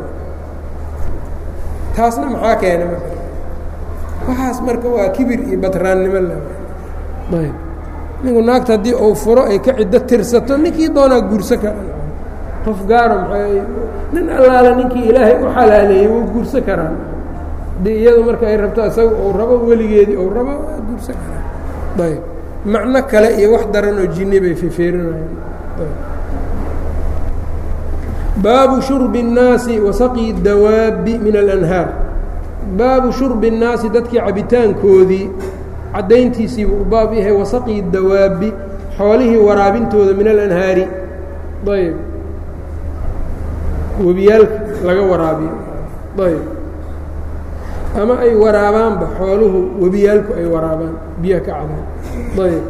taasna maxaa keena marka waxaas marka waa kibir iyo batraannimo le ayb ninku naagta haddii uu furo ay ka ciddo tirsato ninkii doonaa guursan kara qof gaaro maxay nin allaale ninkii ilaahay u xalaaleeyey wuu guursan karaa haddii iyadu marka ay rabto isaga uu rabo weligeedii uu rabo waa guursan karaa ayb macno kale iyo wax daran oo jinni bay fifeerinayaan baabu shurbi الnaasi wasaqi dawaabi min alanhaar baabu shurbi الnaasi dadkii cabitaankoodii caddayntiisiibuu u baab yahay wasaqi dawaabi xoolihii waraabintooda min alanhaari ayb webiyaalka laga waraabiyo ayb ama ay waraabaanba xooluhu webiyaalku ay waraabaan biyaha ka cabaan ayb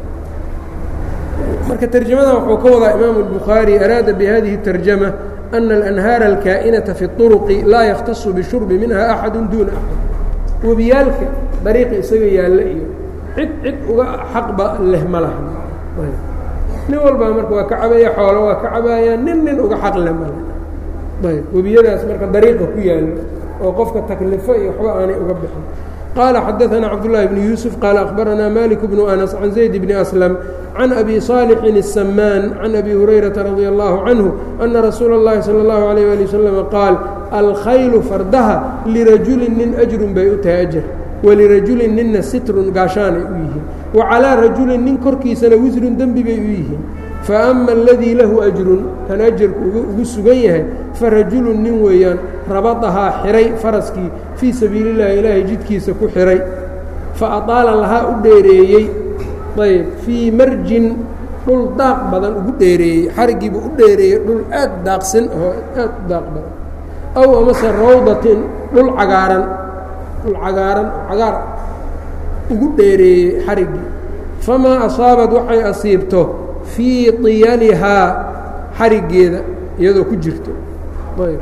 marka terjamadan wuxuu ka wadaa imaamu الbukhaarي araada bihadihi الtarjama أna alanhaara alkaa'inaةa fi الطuruqi laa yakhtaصu bishurbi minha axadu duuna axad webiyaalka dariiqa isaga yaalla iyo cid cid uga xaqba leh ma laha nin walbaa marka waa ka cabaya xoolo waa ka cabaayaan nin nin uga xaq leh ma laha ayb webiyadaas marka dariiqa ku yaalo oo qofka taklifo iyo waxba aanay uga bixin qaala xadaثana cabdالlahi bn yuusuf qaala akhbaranaa malik bnu anas can zayd bni aslam can abi صaalixin الsamaan can abi hurayrata radia allahu canhu ana rasuula اllahi salى اllahu alayh ali waslama qaal alkhaylu fardaha lirajulin nin ajrun bay u tahay ajar walirajulin ninna sitrun gaashaanay u yihiin wa calaa rajulin nin korkiisana wisrun dembi bay u yihiin faama aladii lahu ajrun kan ajarku ugu sugan yahay farajulun nin weeyaan rabadahaa xihay faraskii fii sabiili اllahi ilaahay jidkiisa ku xihay fa adaala lahaa u dheereeyey ayb fii marjin dhul daaq badan ugu dheereeyey xarigiibuu u dheereeyey dhul aad daaqsan oo aad u daaq badan aw amase rawdatin dhul cagaaran dhul cagaaran cagaar ugu dheereeyey xariggii famaa asaabad waxay asiibto fii طiyalihaa xariggeeda iyadoo ku jirto ayb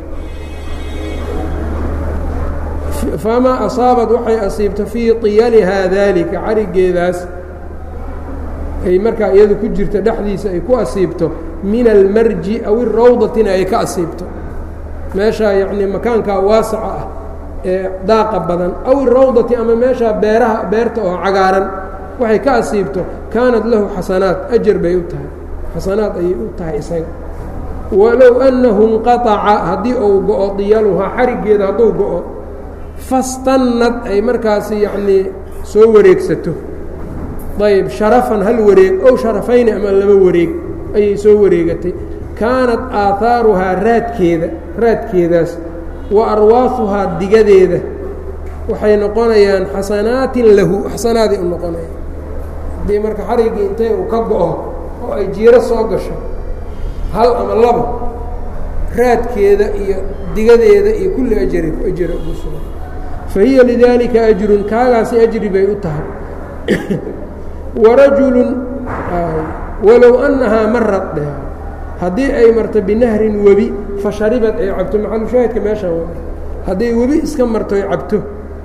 famaa asaabad waxay asiibto fii طiyalihaa daalika xariggeedaas ay markaa iyadu ku jirto dhexdiisa ay ku asiibto min almarji aw irawdatina ay ka asiibto meeshaa yacnii makaankaa waasaca ah ee daaqa badan aw irawdati ama meeshaa beeraha beerta oo cagaaran waxay ka asiibto kaanat lahu xasanaat ajar bay u tahay xasanaad ayay u tahay isaga walow annahu inqaaca haddii uu go-o diyaluhaa xariggeeda hadduu go-o fastannad ay markaasi yacnii soo wareegsato ayb sharafan hal wareeg ow sharafayni ama laba wareeg ayay soo wareegatay kaanat aahaaruhaa raadkeeda raadkeedaas wa arwaafuhaa digadeeda waxay noqonayaan xasanaatin lahu xasanaaday u noqonayaan haddii marka xariggii intay uu ka go-o oo ay jiiro soo gasho hal ama laba raadkeeda iyo digadeeda iyo kulli ajari ajara ugu sugan fa hiya lidaalika ajrun kaagaasi ajri bay u tahay warajulun walow annahaa marad dheh haddii ay marto binahrin webi fa sharibad ay cabto maxalushaahidka meeshaan wa hadday webi iska marto ay cabto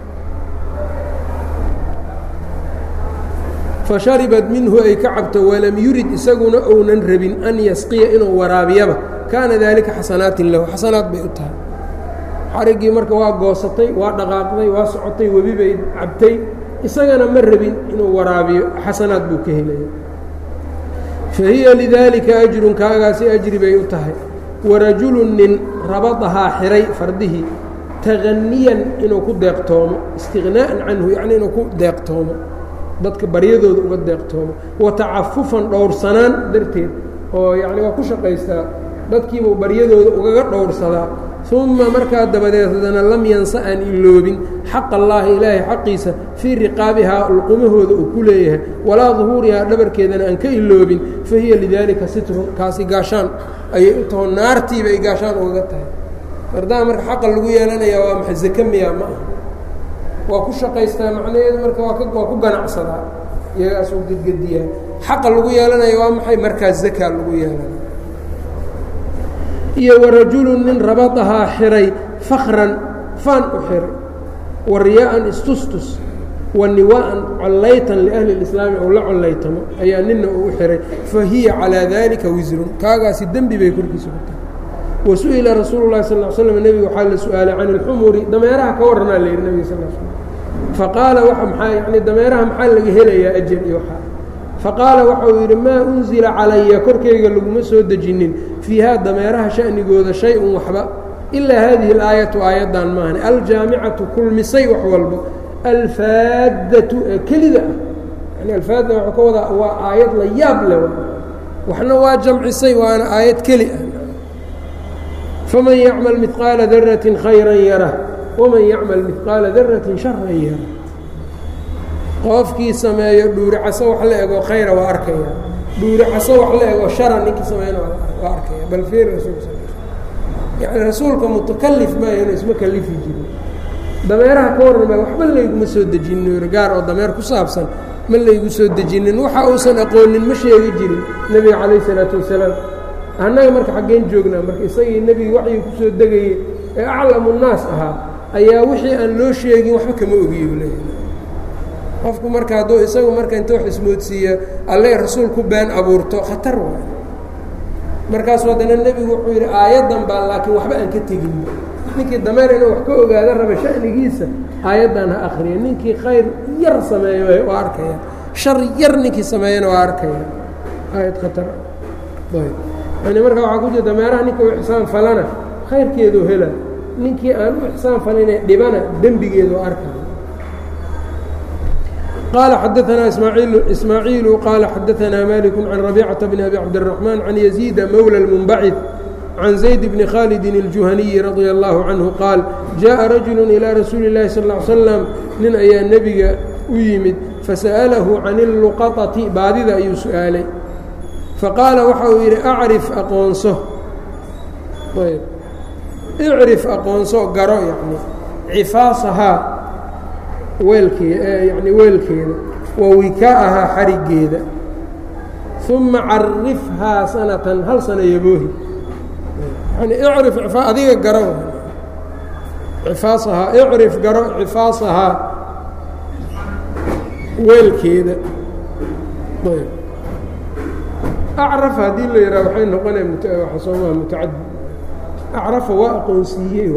fasharibad minhu ay ka cabto walam yurid isaguna ounan rabin an yasqiya inuu waraabiyaba kaana daalika xasanaatin lahu xasanaad bay u tahay xariggii marka waa goosatay waa dhaqaaqday waa socotay webi bay cabtay isagana ma rabin inuu waraabiyo xasanaad buu ka helaya fa hiya lidaalika ajrun kaagaasi ajri bay u tahay warajulu nin rabadahaa xiray fardihii taganiyan inuu ku deeqtoomo istiqnaa'an canhu yacnii inuu ku deeqtoomo dadka baryadooda uga deeqtoomo wa tacafufan dhowrsanaan darteed oo yacni waa ku shaqaystaa dadkiibuu baryadooda ugaga dhowrsadaa uma markaa dabadeed haddana lam yansa aan iloobin xaq allaahi ilaahay xaqiisa fii riqaabihaa ulqumahooda uu ku leeyahay walaa duhuurihaa dhabarkeedana aan ka iloobin fa hiya lidaalika sitrun kaasi gaashaan ayay u taho naartiiba ay gaashaan ugaga tahay mardaa marka xaqa lagu yeelanayaa waa maxa zake miyaa ma aha waa ku shaqaystaa macnaheedu marka waa waa ku ganacsadaa iyagaasuu gedgediyaa xaqa lagu yeelanaya waa maxay markaas zakaa lagu yeelanaya iyo warajulu nin rabadahaa xiray fakran faan u xiray wa riyaa'an istustus wa niwaa'an collaytan liahli اlislaami ou la collaytamo ayaa nina uu u xiray fa hiya calaa daalika wisrun kaagaasi dembi bay korkiisa ku tahay wa su-ila rasuulu lahi sal l slm nebiga waxaa la su-aalay can ilxumuri dameeraha ka warranaa la yidhi nebiga sal l slm faqaala waa maxaa yani dameeraha maxaa laga helayaa ajar iyo waxaa faqaala waxa uu yidhi maa unzila calaya korkayga laguma soo dejinin fiihaa dameeraha sha'nigooda shay-un waxba ilaa haadihi alaayatu aayaddan maahane aljaamicatu kulmisay wax walbo alfaaddatu ee kelida ah yani alfaadda waxuu ka wadaa waa aayad la yaab leh waxna waa jamcisay waana aayad keli ah faman yacmal midqaala daratin khayran yarah waman yacmal midqaala daratin sharan yarah qofkii sameeyo dhuuri caso wax la ego khayra waa arkaya dhuuri caso wax la ego shara ninkii sameeyana waa arkaya bal fiir rasuulka sal yani rasuulka mutakalif maayano isma kalifi jirin dameeraha ka warrama waxba layguma soo dejinin gaar oo dameer ku saabsan ma laygu soo dejinin waxa uusan aqoonin ma sheegi jirin nebiga calayh isalaatu wasalaam annaga marka xaggeen joognaa marka isagii nebiga waxyii kusoo degayey ee aclamu nnaas ahaa ayaa wixii aan loo sheegin waxba kama ogiyo leeyahay qofku marka hadduu isagu marka inta wax ismoodsiiya alle rasuul ku been abuurto khatar waay markaasu haddana nebigu wuxuu yidhi aayaddan baa laakiin waxba aan ka tegin ninkii dameer inuu wax ka ogaada raba sha'nigiisa aayaddan ha akriya ninkii khayr yar sameeyo waa arkaya shar yar ninkii sameeyana waa arkaya aayad khatar ayb yani marka waxaa ku jira dameeraha ninka u ixsaan falana khayrkeedu hela ninkii aan u ixsaan falina dhibana dembigeedu arkaya qال xdثna إسmاعيiل qال xdثna mالك عن ربيcة بن أbي cبدالرحمن عن يزيد mولى المنبعث عن زيد بن khالد الجuهني رضي الله عنه qاaل جاء رجuل إلى رasuuل اللahi صلى اه علي وسلم nin ayaa nebiga u yimid faسأله عن اللqطة baadida ayuu su-aalay faqاala waxa uu yidhi أcriف aqoonso اcriف aqoonso garo yani cifaasahaa weelkee yani weelkeeda wa wikaaءahaa xarigeeda uma carifhaa sanatan hal sana yaboohi yani icrif adiga garo cifaasahaa icrif garo cifaasahaa weelkeeda acraf haddii la yidhaha waxay noqonaya soomaa mutacadi acrafa waa aqoonsiiyey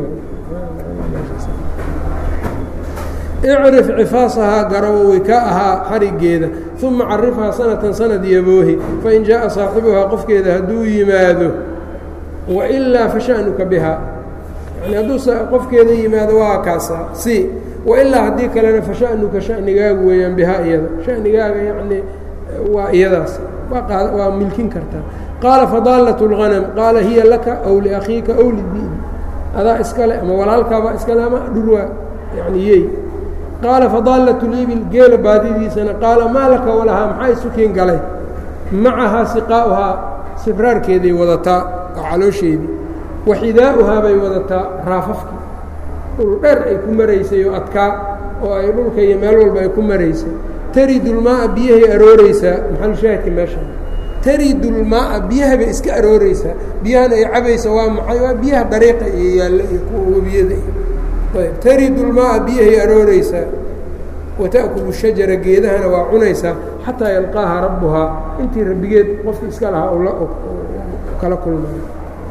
icrif cifaasahaa garo wikaaءahaa xarigeeda uma carifhaa sanatan sanad yaboohi fain jaaءa saaxibuhaa qofkeeda hadduu yimaado wailaa fasha'nuka bihaa yani hadduu qofkeeda yimaado waa kaasa si wailaa haddii kalena fasha'nuka sha'nigaagu weeyaan bihaa iyada sha'nigaaga yani waa iyadaas waa milkin kartaa qaala fadaalat اlغanam qaala hiya laka aw liakhiika aw lidiin adaa iskale ama walaalkaabaa iskale ama dhurwaa yani yey qaala fadaalat libil geela baadidiisana qaala maa laka walahaa maxaa isukiin galay macahaa siqaa'uhaa sibraarkeeday wadataa oo caloosheedii wa xidaa'uhaa bay wadataa raafafkii dhul dheer ay ku maraysay oo adkaa oo ay dhulka iyo meel walba ay ku maraysay taridulmaa'a biyahay arooreysaa maxalushaahidka meesha taridu lmaaa biyaha bay iska arooreysaa biyahana ay cabaysa waa maxay waa biyaha dariiqa iyo yaalla iyo kuwa webiyada ayb taridu lmaaa biyahay arooreysaa wata'kulu shajara geedahana waa cunaysaa xataa yalqaaha rabbuhaa intii rabbigeed qofki iska lahaa kala kulmayo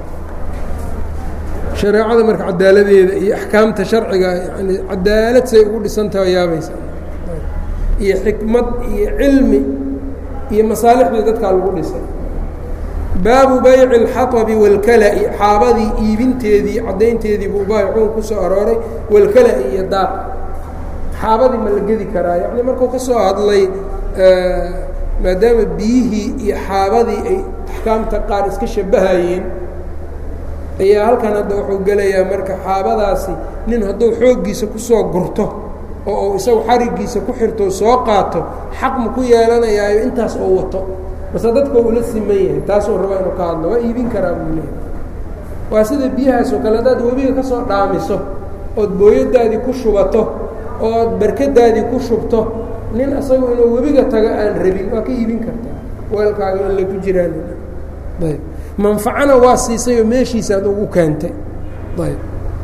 shareecada marka cadaaladeeda iyo axkaamta sharciga yani cadaalad say ugu dhisantaha yaabaysa iyo xikmad iyo cilmi iyo masaalixdii dadkaa lagu dhisay baabu bayci اlxaطbi wاlkala-i xaabadii iibinteedii caddaynteedii buu baayicuun ku soo arooray walkala-i iyo daaq xaabadii ma la gedi karaa yani markuu ka soo hadlay maadaama biyihii iyo xaabadii ay axkaamta qaar iska shabahayeen ayaa halkan hadda wuxuu gelayaa marka xaabadaasi nin hadduu xooggiisa kusoo gurto oo uu isagu xarigiisa ku xirto soo qaato xaq ma ku yeelanayaayo intaas oo wato base dadka ula siman yahay taasuu raba inuu ka hadlo waa iibin karaa buu leehay waa sida biyahaas oo kale haddaad webiga ka soo dhaamiso ood booyadaadii ku shubato ood barkadaadii ku shubto nin isagu inuu webiga tago aan rabin waa ka iibin kartaa weelkaaga in lagu jiraan ayb manfacana waa siisayoo meeshiisaad ugu keentay ayb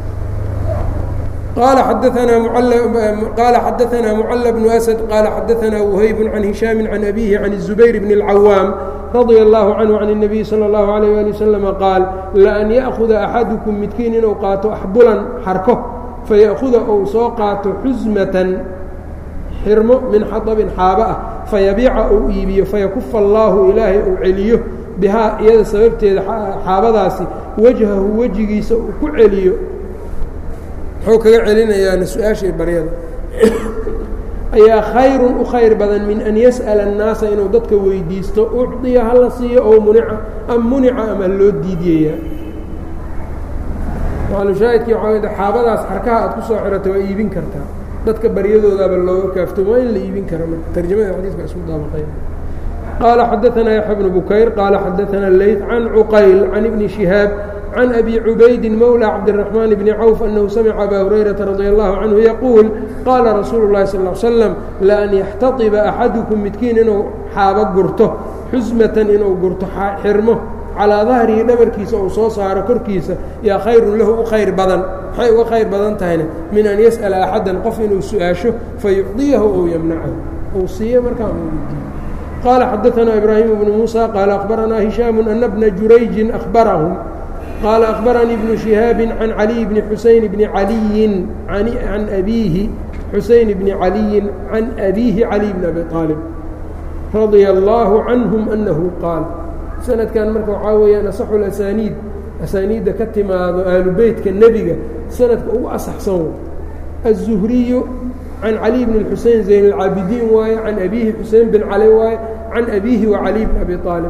qala xadaanaa qaala xadaanaa mucala bnu asad qaala xadaanaa whayb can hishaami can abihi can الzubayr bn اlcawaam radia اllahu canhu can الnabiy salى اllahu alayh ali waslama qaal laan ya'huda axadukum midkiin inuu qaato axbulan xarko fayaأhuda ou soo qaato xusmatan xirmo min xaطbin xaaba ah fayabiica uu iibiyo fayakufa allaahu ilaahay uu celiyo bihaa iyada sababteeda xaabadaasi wajhahu wejigiisa uu ku celiyo muxuu kaga celinayaana su-aashii baryada ayaa khayrun u khayr badan min an yas'ala annaasa inuu dadka weydiisto ucdiya hala siiyo oo munica am munica ama loo diidiyayaa maalushaahidkii waxaa xaabadaas xarkaha aad ku soo xirato waa iibin kartaa dadka baryadoodaaba looga kaaftoomo waa in la iibin kara marka tarjamada xadiiska isku daabaqaya qaala xadaanaa yaxya bnu bukayr qaala xadaanaa leyt can cuqayl can ibni shihaab can abi cubaydi mowlى cabdالرaحmaan bni cawf anahu samica aba hurayrata radia allahu canhu yaquul qaala rasuulu اlahi sal slam laan yaxtaiba axadukum midkiin inuu xaabo gurto xusmatan inuu gurto xirmo calaa dahrihi dhabarkiisa uu soo saaro korkiisa yaa khayrun lahu u khayr badan maxay uga khayr badan tahayna min an yas'ala axadan qof inuu su-aasho fayucdiyahu ou yamnacahu ou siiyo markaa udiiyo qaala xadaanaa ibraahimu bnu muusa qaala akhbaranaa hishaamu ana bna jurayjin ahbarahum qaala akhbaranii bnu shihaabi can caliy bni xuseyn bni caliyin can abiihi xuseyn bni caliyin can abiihi caliy bni abi aalib radia allaahu canhum annahu qaal sanadkan marka waxaa weeyaan asaxu asaaniid asaaniidda ka timaado aalu beytka nebiga sanadka ugu asaxsan way aلzuhriyu can caliy bn xusein zayn اlcaabidiin waaye can abiihi xusein bin cali waaye can abiihi wa caliy bn abi aalib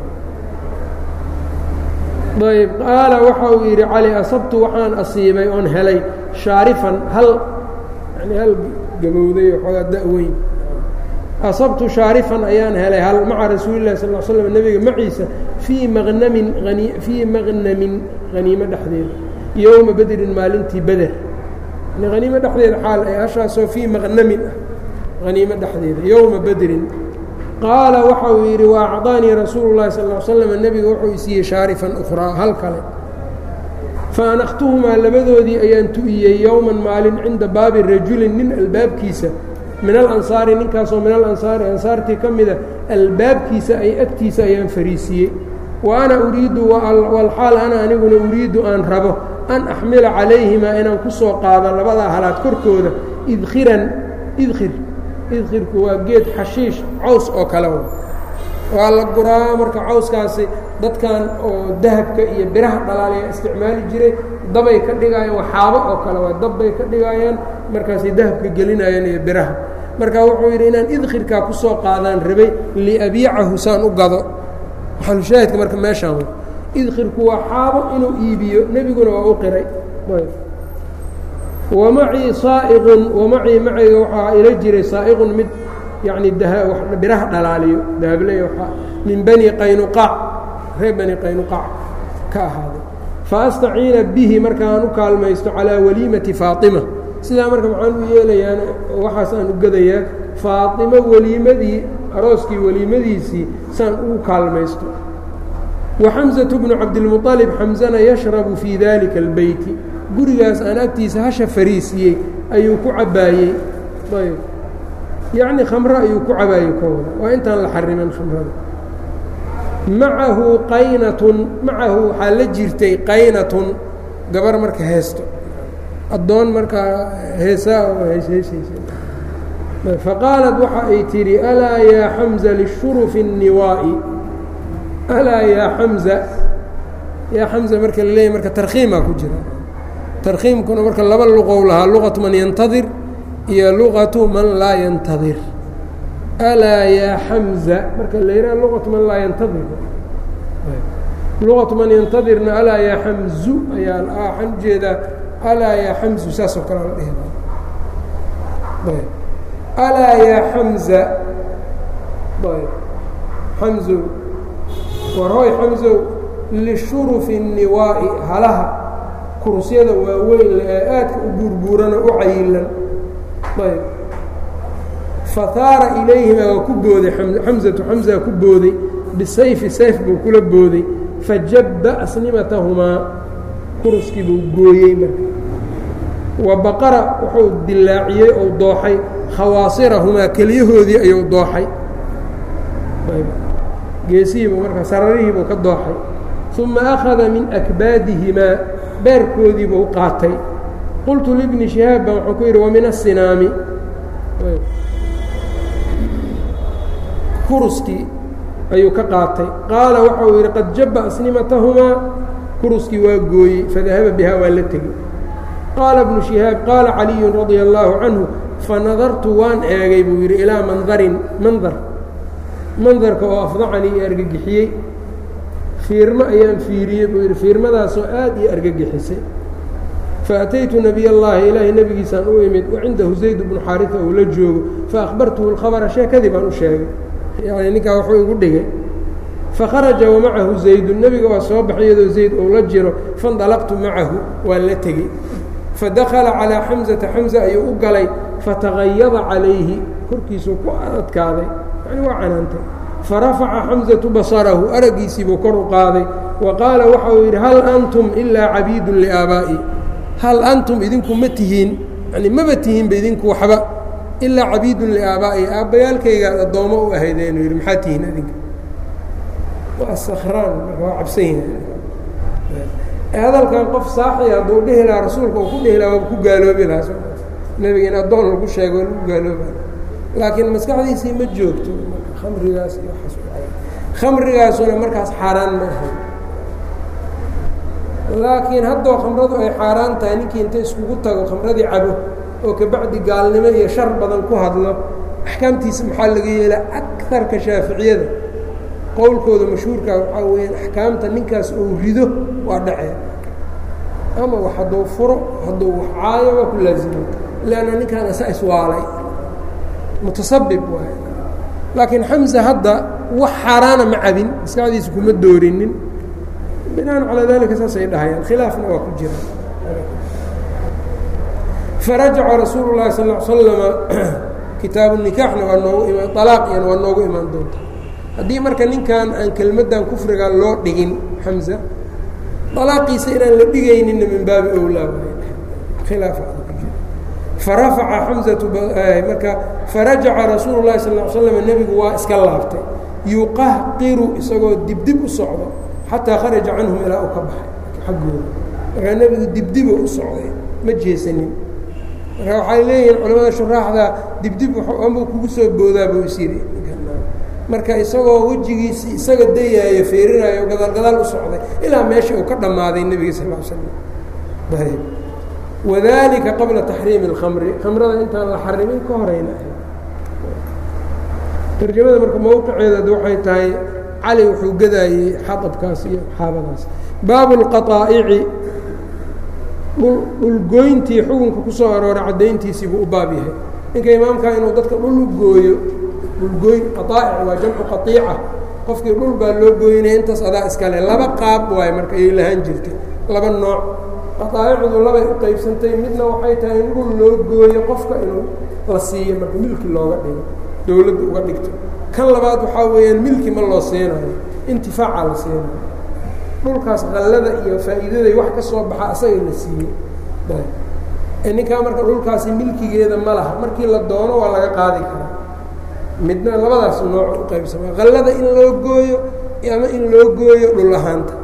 ayb qaala waxa uu yidhi cali asabtu waxaan asiibay oon helay shaarifan hal yani hal gabowday waxoogaa da-weyn asabtu shaarifan ayaan helay hal maca rasuuli lahi sal slm nebiga maciisa fii maqnamin ani fii maqnamin haniimo dhexdeeda yowma bedrin maalintii beder yani haniimo dhexdeeda xaal ay hashaasoo fii maqnamin ah haniimo dhexdeeda yowma bedrin qaala waxa uu yidhi wa acطaanii rasuulu lahi sal slm nebiga wuxuu isiiyey shaarifan ukhraa hal kale faanaktuhumaa labadoodii ayaan tu'iyey yowman maalin cinda baabi rajulin nin albaabkiisa min alansaari ninkaasoo min alansaari ansaartii ka mida albaabkiisa ay agtiisa ayaan fariisiiyey wa ana uriidu walxaal ana aniguna uriidu aan rabo an axmila calayhimaa inaan ku soo qaado labadaa halaad korkooda idkhiran idkhir idkhirku waa geed xashiish caws oo kale wa waa la guraa marka cawskaasi dadkan oo dahabka iyo biraha dhalaaliya isticmaali jiray dabay ka dhigaayaan waxaabo oo kale waa dabbay ka dhigaayaan markaasay dahabka gelinayaan iyo biraha marka wuxuu yidhi inaan idkhirkaa ku soo qaadaan rabay liabiicahu saan u gado maxalushaahidka marka meeshaan w idkhirku waa xaabo inuu iibiyo nebiguna waa u qiray wamacii saaiqun wamacii macayga waxaa ila jiray saa'iqun mid yacni biraha dhalaaliyo dahabley min bani qaynuqaac reer bani qaynuqaac ka ahaaday faastaciina bihi markaan u kaalmaysto calaa waliimati faatima sidaa marka maxaan u yeelayaan waxaas aan u gadayaa faatimo weliimadii arooskii weliimadiisii saan ugu kaalmaysto wa xamsatu bnu cabdilmuطalib xamsana yashrabu fii dalika albeyti gurigaas aan agtiisa hasha fariisiyey ayuu ku cabbaayey ayb yacni khamro ayuu ku cabaayey kooda waa intaan la xarimin khamrada macahu qaynatun macahu waxaa la jirtay qaynatun gabar marka heesto addoon markaa heesaa oo heesheysaysa faqaalat waxa ay tidhi alaa yaa xamza lishurufi الniwaa'i alaa yaa xamza yaa xamza marka la leeyay marka tarkhiimaa ku jira tarkhiimkuna marka laba luqow lahaa luqatu man yantadir iyo luqatu man laa yantadir alaa yaa xamza marka la yidhaha luqatu man laa yantadir luqatu man yantadirna alaa yaa xamzu ayaa waxaan ujeedaa alaa yaa xamzu saasoo kale la dhihi alaa yaa xamza xamzow warhooy xamzow lishurufi الniwaa'i halaha kurusyada waaweyn ee aadka u buurbuurana u cayilan ayb fahaara ilayhima waa ku booday xamzatu xamza ku booday bisayfi sayf buu kula booday fajabba asnimatahumaa kuruskii buu gooyey marka wa baqara wuxuu dilaaciyey ou dooxay khawaasirahumaa keliyahoodii ayuu dooxay geesihiibuu marka sararihiibuu ka dooxay uma akhada min akbaadihimaa beerkoodiibuu qaatay qultu libni shihaab baan waxaan ku yidhi wa min asinaami kuruskii ayuu ka qaatay qaala waxa uu yidhi qad jabba asnimatahumaa kuruskii waa gooyey fadahaba bihaa waa la tegey qaala bnu shihaab qaala caliyun radia allaahu canhu fanadartu waan eegay buu yidhi ilaa mandarin mandar mandarka oo afdacanii i argagixiyey fiirmo ayaan fiiriyey buu yidhi fiirmadaasoo aad ii argagixisay faataytu nabiy اllaahi ilaahay nebigiisaan u imid wacindahu zayd bnu xaarisa uu la joogo faahbartuhu اlkhabra sheekadii baan u sheegay yani ninkaa waxuu igu dhigay fakharaja wamacahu zaydun nebiga waa soo baxay iyadoo zayd ou la jiro faاndalaqtu macahu waan la tegey fadakala calىa xamزata xamza ayuu u galay fatagayada calayhi korkiisuu ku adkaaday yani waa canaantay farafaca xamزatu basarahu araggiisiibuu kor u qaaday wa qaala waxa uu yidhi hal antum ilaa cabiidun liaabaa'i hal antum idinku ma tihiin yani maba tihiinba idinku waxba ilaa cabiidun liaabaa'i aabbayaalkaygaad addoommo u ahaydeen yidhi maxaa tihiin adinka waa sakraan marka waa cabsan yahay hadalkan qof saaxi hadduu dhihi lahaa rasuulka uu ku dhihi laha waaba ku gaaloobi lahaa nebiga in addoon lagu sheego waa lagu gaalooba laakiin maskaxdiisii ma joogto khamrigaas iyo khamrigaasuna markaas xaaraan ma ahayn laakiin haddoo khamradu ay xaaraan tahay ninkii inta iskugu tago khamradii cabo oo kabacdi gaalnimo iyo shar badan ku hadlo axkaamtiisa maxaa laga yeelaa akarka shaaficiyada qowlkooda mashhuurkaa waxaa weeyaan axkaamta ninkaas uu rido waa dhacee ama wax hadduu furo hadduu wax caayo waa ku laazimo leanna ninkaan asa iswaalay mutasabib waay laakiin xamse hadda wax xaaraana ma cabin maskaxdiisa kuma doorinin binaan calaa dalika saasay dhahayaan khilaafna waa ku jira farajaca rasuulu llahi sal l slama kitaabu nikaaxna waa noogu imaan alaaqiyana waa noogu imaan doonta haddii marka ninkan aan kelmaddan kufriga loo dhigin xamza dalaaqiisa inaan la dhigayninna min baabi owlaa khilaafa farafaca xamzatu marka farajaca rasuulu llahi sal l slam nebigu waa iska laabtay yuqahqiru isagoo dibdib u socdo xataa kharaja canhum ilaa uu ka baxay xaggooda markaa nebigu dibdibo u socday ma jeesanin marka waxay leeyihiin culamada shuraaxda dibdib amuu kugu soo boodaa buu is yidhi marka isagoo wejigiisi isaga dayaayo feerinaayo gadaal gadaal u socday ilaa meesha uu ka dhammaaday nebiga sal l slam ayb wadalika qabla taxriimi اlkhamri khamrada intaan la xarimin ka horayna tarjamada marka mowqiceeda waxay tahay cali wuxuu gadaayey xadabkaas iyo xaabadaas baabu اlqaطaa'ici dhulgoyntii xukunka ku soo arooray caddayntiisii buu u baab yahay ninka imaamkaa inuu dadka dhul u gooyo dhulgooyn qaaa'ic waa jamcu qaiica qofkii dhul baa loo gooynaya intaas adaa iskale laba qaab waaye marka ayay lahaan jirtay laba nooc qaaa'icdu labay u qaybsantay midna waxay tahay in dhul loo gooyo qofka inuu la siiyo marka milki looga dhigo dowladda uga dhigto kan labaad waxaa weeyaan milki ma loo siinayo intifaaca la siinayo dhulkaas qallada iyo faa'iidaday wax ka soo baxa asaga la siiyey ninkaa marka dhulkaasi milkigeeda ma laha markii la doono waa laga qaadi karaa midna labadaas nooc u qaybsama qallada in loo gooyo ama in loo gooyo dhul ahaanta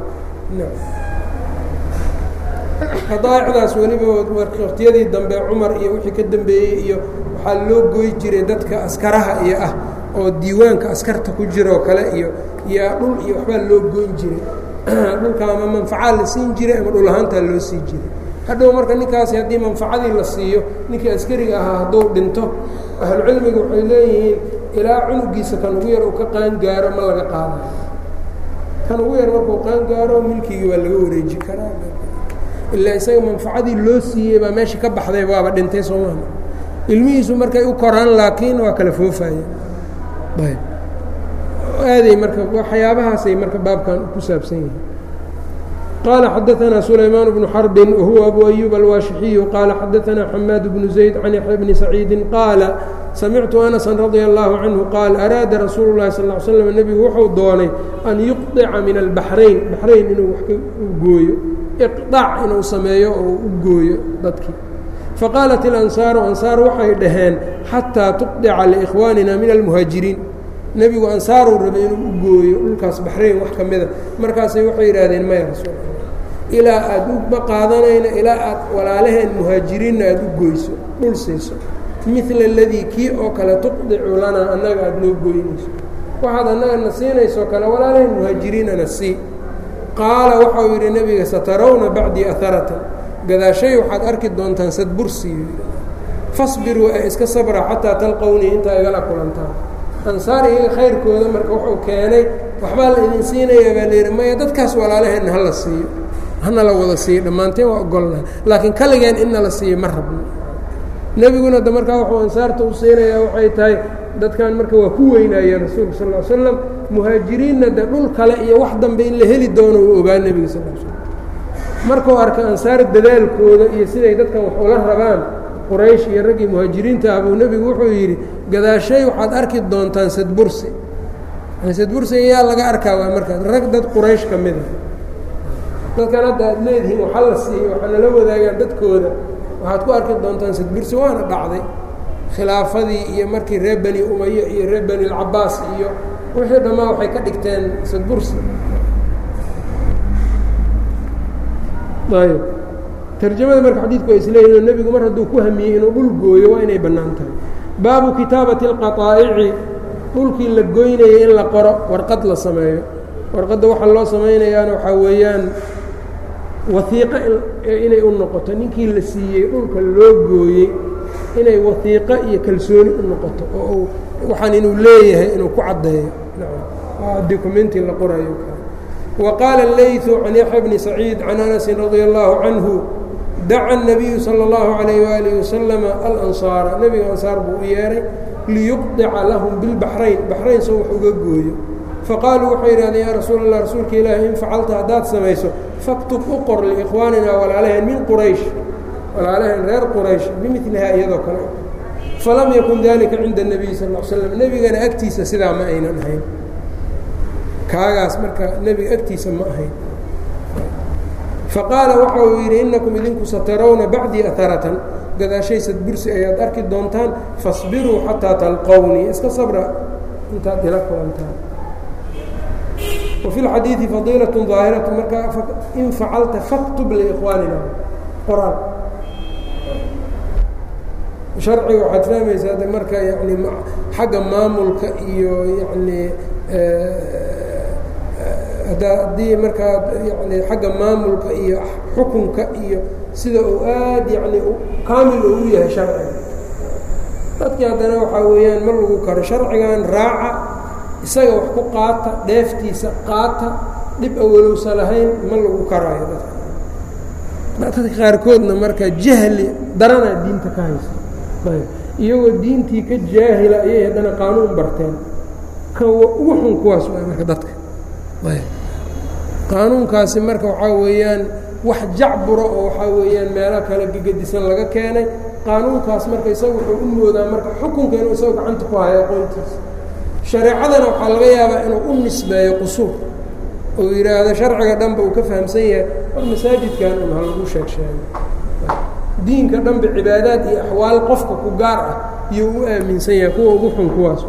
qadaa'icdaas weliba waqtiyadii dambe cumar iyo wixii ka dambeeyey iyo waxaa loo gooyi jiray dadka askaraha iyo ah oo diiwaanka askarta ku jiroo kale iyo iyo dhul iyo waxbaa loo goyn jiray dhulka ama manfacaa la siin jiray ama dhul ahaantaa loo sii jiray hadhow marka ninkaasi haddii manfacadii la siiyo ninkii askariga ahaa hadduu dhinto ahlucilmiga waxay leeyihiin ilaa cunugiisa kan ugu yar uu ka qaangaaro ma laga qaadayo kan ugu yar markuu qaangaaro milkigii waa laga wareeji karaa ilaa isaga manfacadii loo siiyey baa meesha ka baxday waaba dhintay soomaali ilmihiisu markay u koraan laakiin waa kala foofaya ayb aaday marka waxyaabahaasay marka baabkan ku saabsan yihiin qال xdثna سلyمان بن حرب وهuو أbو أيوب الواaشحي qال xdثna حmاad بن زيد عن يحيى بن سعيid qاaل سمعت أنسا رضي الله عنه qاaل أrاada رasuuل الlahi صلى اه سلم نبgu wuxuu doonay أn يqطca min البحrayn بحrayn inuu wax u gooyo iqطاc inuu sameeyo oo u gooyo dadkii faqاaلت الأنصاaر أنصاar waxay dhaheen xatىa تqطca لإkhوانina min المهاaجiriin nebigu ansaaruu rabay inuu u gooyo dhulkaas baxrayn wax ka mida markaasay waxay yidhaahdeen maya rasuul ilaa aada uma qaadanayno ilaa aad walaalaheen muhaajiriinna aada u goyso dhul siiso midla aladii kii oo kale tuqdicu lanaa annaga aada noo gooynayso waxaad annagana siinaysoo kale walaalaheen muhaajiriinana sii qaala waxau yidhi nebiga satarawna bacdii aharatan gadaashay waxaad arki doontaan sadbursiyu fasbiruu ee iska sabra xataa talqownii intaa igala kulantaan ansaar iyaga khayrkooda marka wuxuu keenay waxbaa la idin siinayaa baa layidhi maya dadkaas walaalaheenna hala siiyo hana la wada siiyo dhammaanteen waa ogolnaha laakiin kaligeen inna la siiyo ma rabno nebiguna de markaa wuxuu ansaarta u siinayaa waxay tahay dadkan marka waa ku weynaayeen rasuulka sal l slam muhaajiriinna de dhul kale iyo wax dambe in la heli doono uu ogaa nebiga sal l slam markuu arkay ansaar dadaalkooda iyo siday dadkan wax ula rabaan quraysh iyo raggii muhaajiriinta ah buu nebigu wuxuu yidhi gadaashay waxaad arki doontaan sadbursi sadbursi ayaa laga arkaa waa markaas rag dad quraysh ka mida dadkan hadda aad leedihiin waxa la siiyo waxaa nala wadaagaan dadkooda waxaad ku arki doontaan sadbursi waana dhacday khilaafadii iyo markii reer beni umaye iyo reer beni alcabaas iyo wixii dhammaa waxay ka dhigteen sadbursi ayb tarjamada marka xadiidku ay isleeyihin nebigu mar hadduu ku hamiyey inuu dhul gooyo waa inay bannaan tahay baabu kitaabati اlqaطaa'ici dhulkii la goynayay in la qoro warqad la sameeyo warqadda waxaa loo samaynayaana waxaa weeyaan waiiqo inay u noqoto ninkii la siiyey dhulka loo gooyey inay waiiqo iyo kalsooni u noqoto oo waxaan inuu leeyahay inuu ku caddeeyo documenti la qorayo وqاaل الlayث عan yaحya بن سacيid عan أنس رadي الlaه عanه daca النabiyu slى الlaه عalيه وaلiه وasلم aلأnصاara nebiga ansaar buu u yeehay liyuqطica lahum biالbaحrayn baxrayn soo wax uga gooyo faqaaluu waxay yidhahdeen yaa rasuul الlah rasuulka ilaahi in facalta haddaad samayso faktub u qor liإkhwaanina walaalaheen min quraysh walaalaheen reer quraysh bimilihaa iyadoo kale falam yakun dalika cinda النabiy sal اه slam nebigana agtiisa sidaa ma aynan ahayn kaagaas marka nebiga agtiisa ma ahayn faqaala waxa uu yidhi inakum idinku satarawna bacdii aharatan gadaashay sadbursi ayaad arki doontaan fasbiruu xataa talqownii iska sabra intaad ila kulantaan wafi lxadiidi fadiilaة ظaahiraة marka in facalta faktub liikhwaanina qoraal sharciga waxaad fahmaysaa de marka yani xagga maamulka iyo yani haddii markaa yani xagga maamulka iyo xukunka iyo sida uu aad yani kaamil uu u yahay sharciga dadkii haddana waxaa weeyaan ma lagu karo sharcigan raaca isaga wax ku qaata dheeftiisa qaata dhib awalowsa lahayn ma lagu karaayo dadka dadka qaarkoodna marka jahli daranaa diinta ka haysa iyagoo diintii ka jaahila ayay haddana qaanuun barteen kan ugu xun kuwaas waa marka dadka qaanuunkaasi marka waxaa weeyaan wax jacbura oo waxaa weeyaan meelo kale gegedisan laga keenay qaanuunkaas marka isaga wuxuu u moodaa marka xukunka inuu isagoo gacanta ku hayo aqoontiisa shareecadana waxaa laga yaabaa inuu u nisbeeyo qusuur oo yidhaahdo sharciga dhanba uu ka fahamsan yahay war masaajidkan un ha lagu sheeg sheego diinka dhanba cibaadaad iyo axwaal qofka ku gaar ah iyo u aaminsan yahay kuwa ugu xun kuwaas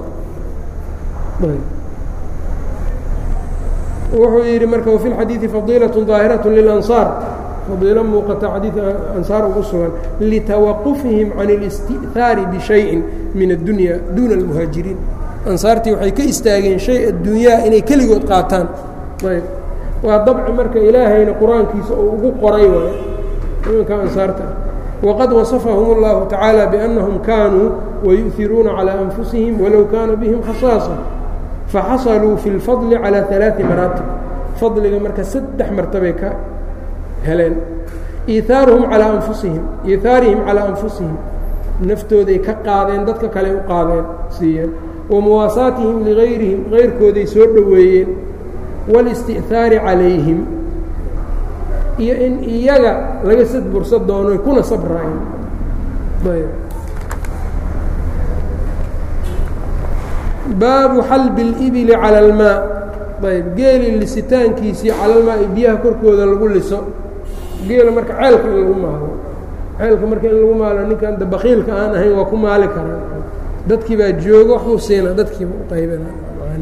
wuxuu yidhi marka wafi lxadiidi fadiilaة ظaahiraة lilansaar fadiilo muuqata xadiid ansaar ugu sugan litawaqufihim can اlisti'haari bishayin min addunya duuna اlmuhaajiriin ansaartii waxay ka istaageen shay adduunyaha inay keligood qaataan ayb waa dabci marka ilaahayna qur-aankiisa uu ugu qoray waay imanka ansaarta ah waqad wasafahum اllahu tacaala biannahum kaanuu wayu'iruuna calىa anfusihim walow kaana bihim khasaasa faxasaluu fi اlfadli calىa ثalaaثi maraatib fadliga marka saddex martabay ka heleen iithaaruhum calaa anfusihim iithaarihim calaa anfusihim naftooday ka qaadeen dadka kale u qaadeen siiyeen wa muwaasaatihim ligayrihim gayrkooday soo dhoweeyeen wاlisti'haari calayhim iyo in iyaga laga sadbursa doono kuna sabraayeen baabu xalbi اlibili calى اlmaa ayb geeli lisitaankiisii calalmaa biyaha korkooda lagu liso geela marka ceelka in lagu maalo ceelka marka in lagu maalo ninkan da bakiilka aan ahayn waa ku maali karaa dadkii baa joogo waxbuu siina dadkiiba u qaybana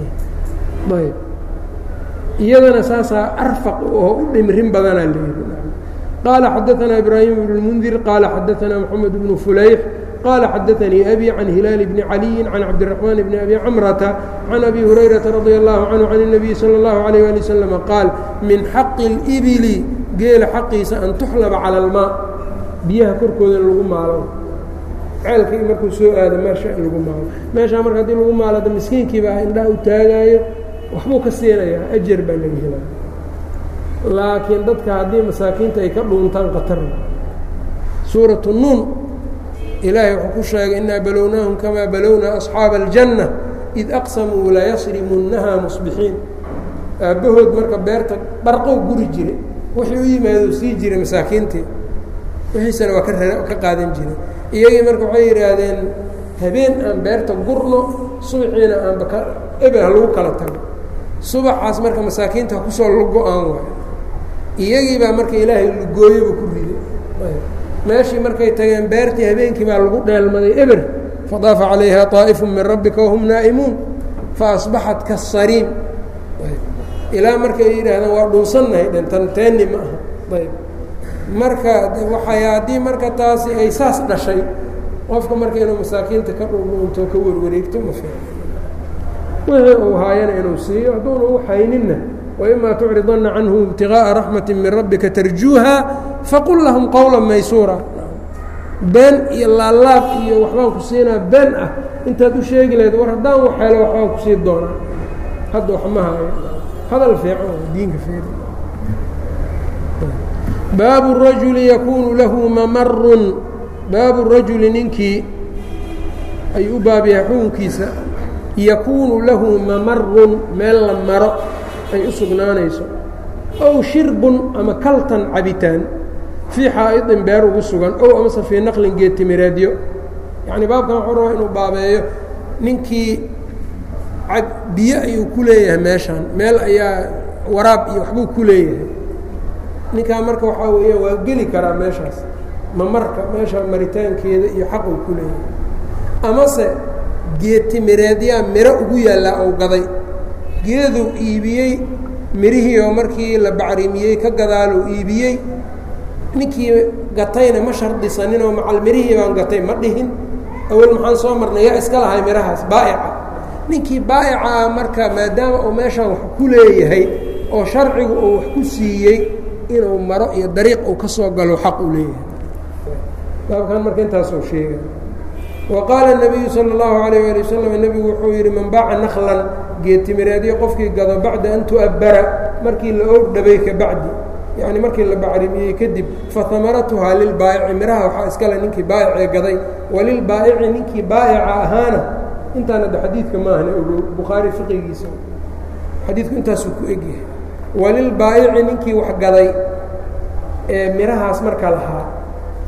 ayb iyadana saasaa arfaq oo u dhimrin badanaa leeyihi qaala xadaanaa ibraahim bn اlmundir qaala xadaanaa moxamed bnu fulayx qال xdثnي أbي عن هiلاaل بن علي عن cبدالرحمن بن أbي cمرة عن أbي هريرة رضي الله عنه عن النبي sلى الله عليه ولي وسلم qاaل min xaq الإبل geela xaqiisa an تxلبa calى الmاء biyaha korkooda in lagu maalo ceelkii markuu soo aado meesha in lagu maalo meeshaa marka hadii lagu maalada miskiinkiiba indhaha u taagaayo waxbuu ka siinayaa أjar baa laga helaa laakiin dadka haddii masaakiinta ay ka dhuuntaan qatar suuraة الnuun ilaahay wuxuu ku sheegay inaa balownaahum kamaa balownaa asxaaba aljanna id aqsamuu layasrimunnaha musbixiin aabbahood marka beerta barqow guri jire wixii u yimaado sii jiray masaakiintii wixiisana waa ka qaadan jiray iyagii marka waxay yidhaahdeen habeen aan beerta gurno subaxiina aanba ka ebel ha lagu kala tago subaxaas marka masaakiinta ha kusoo lugo-aan waayo iyagii baa marka ilaahay lugooyaba ku riday meeshii markay tageen beertii habeenkii baa lagu dheelmaday eber fadaafa calayha طaa'ifu min rabbika wahum naa'imuun faasbaxat kasariim ilaa marka ay yidhaahdaan waa dhunsannahay dhentan teenni ma aha ayb marka waxay haddii marka taasi ay saas dhashay qofka marka inuu masaakiinta ka dhundhuunto ka warwareegto ma fiican wixii uu haayana inuu siiyo hadduuna u hayninna وإma تcridana canهum ابtiغاءa رaحmaة min rabika tarjuuha faqul lahum qowla maysuura been iyo laalaab iyo waxbaan ku siinaa been ah intaad u sheegi lahayd war haddaan wax helo waxbaan ku sii doonaa hadda wax ma hayo hadal fiican diinka fiir baabu الrajuli yakunu lahu mamarun baabu الrajuli ninkii ay u baab yahay xukunkiisa yakunu lahu mamarun meel la maro ay u sugnaanayso ow shirbun ama kaltan cabitaan fii xaa'idin beer ugu sugan ow amase fii naqlin geedtimireedyo yacnii baabkan wuxuu rabaa inuu baabeeyo ninkii biyo ayuu ku leeyahay meeshaan meel ayaa waraab iyo waxbuu ku leeyahay ninkaa marka waxaa weeyaan waa geli karaa meeshaas mamarka meesha maritaankeeda iyo xaq uu ku leeyahay amase geedtimireedyaa miro ugu yaallaa ou gaday geeduu iibiyey mirihii oo markii la bacrimiyey ka gadaaluu iibiyey ninkii gatayna ma shardisaninoo macal mirihii baan gatay ma dhihin awel maxaan soo marnay yaa iska lahay mirahaas baa'ica ninkii baa'ica ah marka maadaama uu meeshaan wax ku leeyahay oo sharcigu uu wax ku siiyey inuu maro iyo dariiq uu ka soo galo xaq uu leeyahay baabkan marka intaasuu sheegay wa qaala الnabiyu salى اllahu alayh ali wasalam nebigu wuxuu yidhi man baaca naklan geedtimireedyo qofkii gado bacda an tu'abbara markii la og dhabay ka bacdi yacni markii la bacrimiyey kadib fahamaratuhaa lilbaa'ici miraha waxaa iskale ninkii baa'icee gaday walilbaa'ici ninkii baa'ica ahaana intaan hadda xadiidka maahna ogow bukhaari fiqigiisa xadiidku intaasuu ku egyahay walilbaa'ici ninkii wax gaday ee mirahaas marka lahaa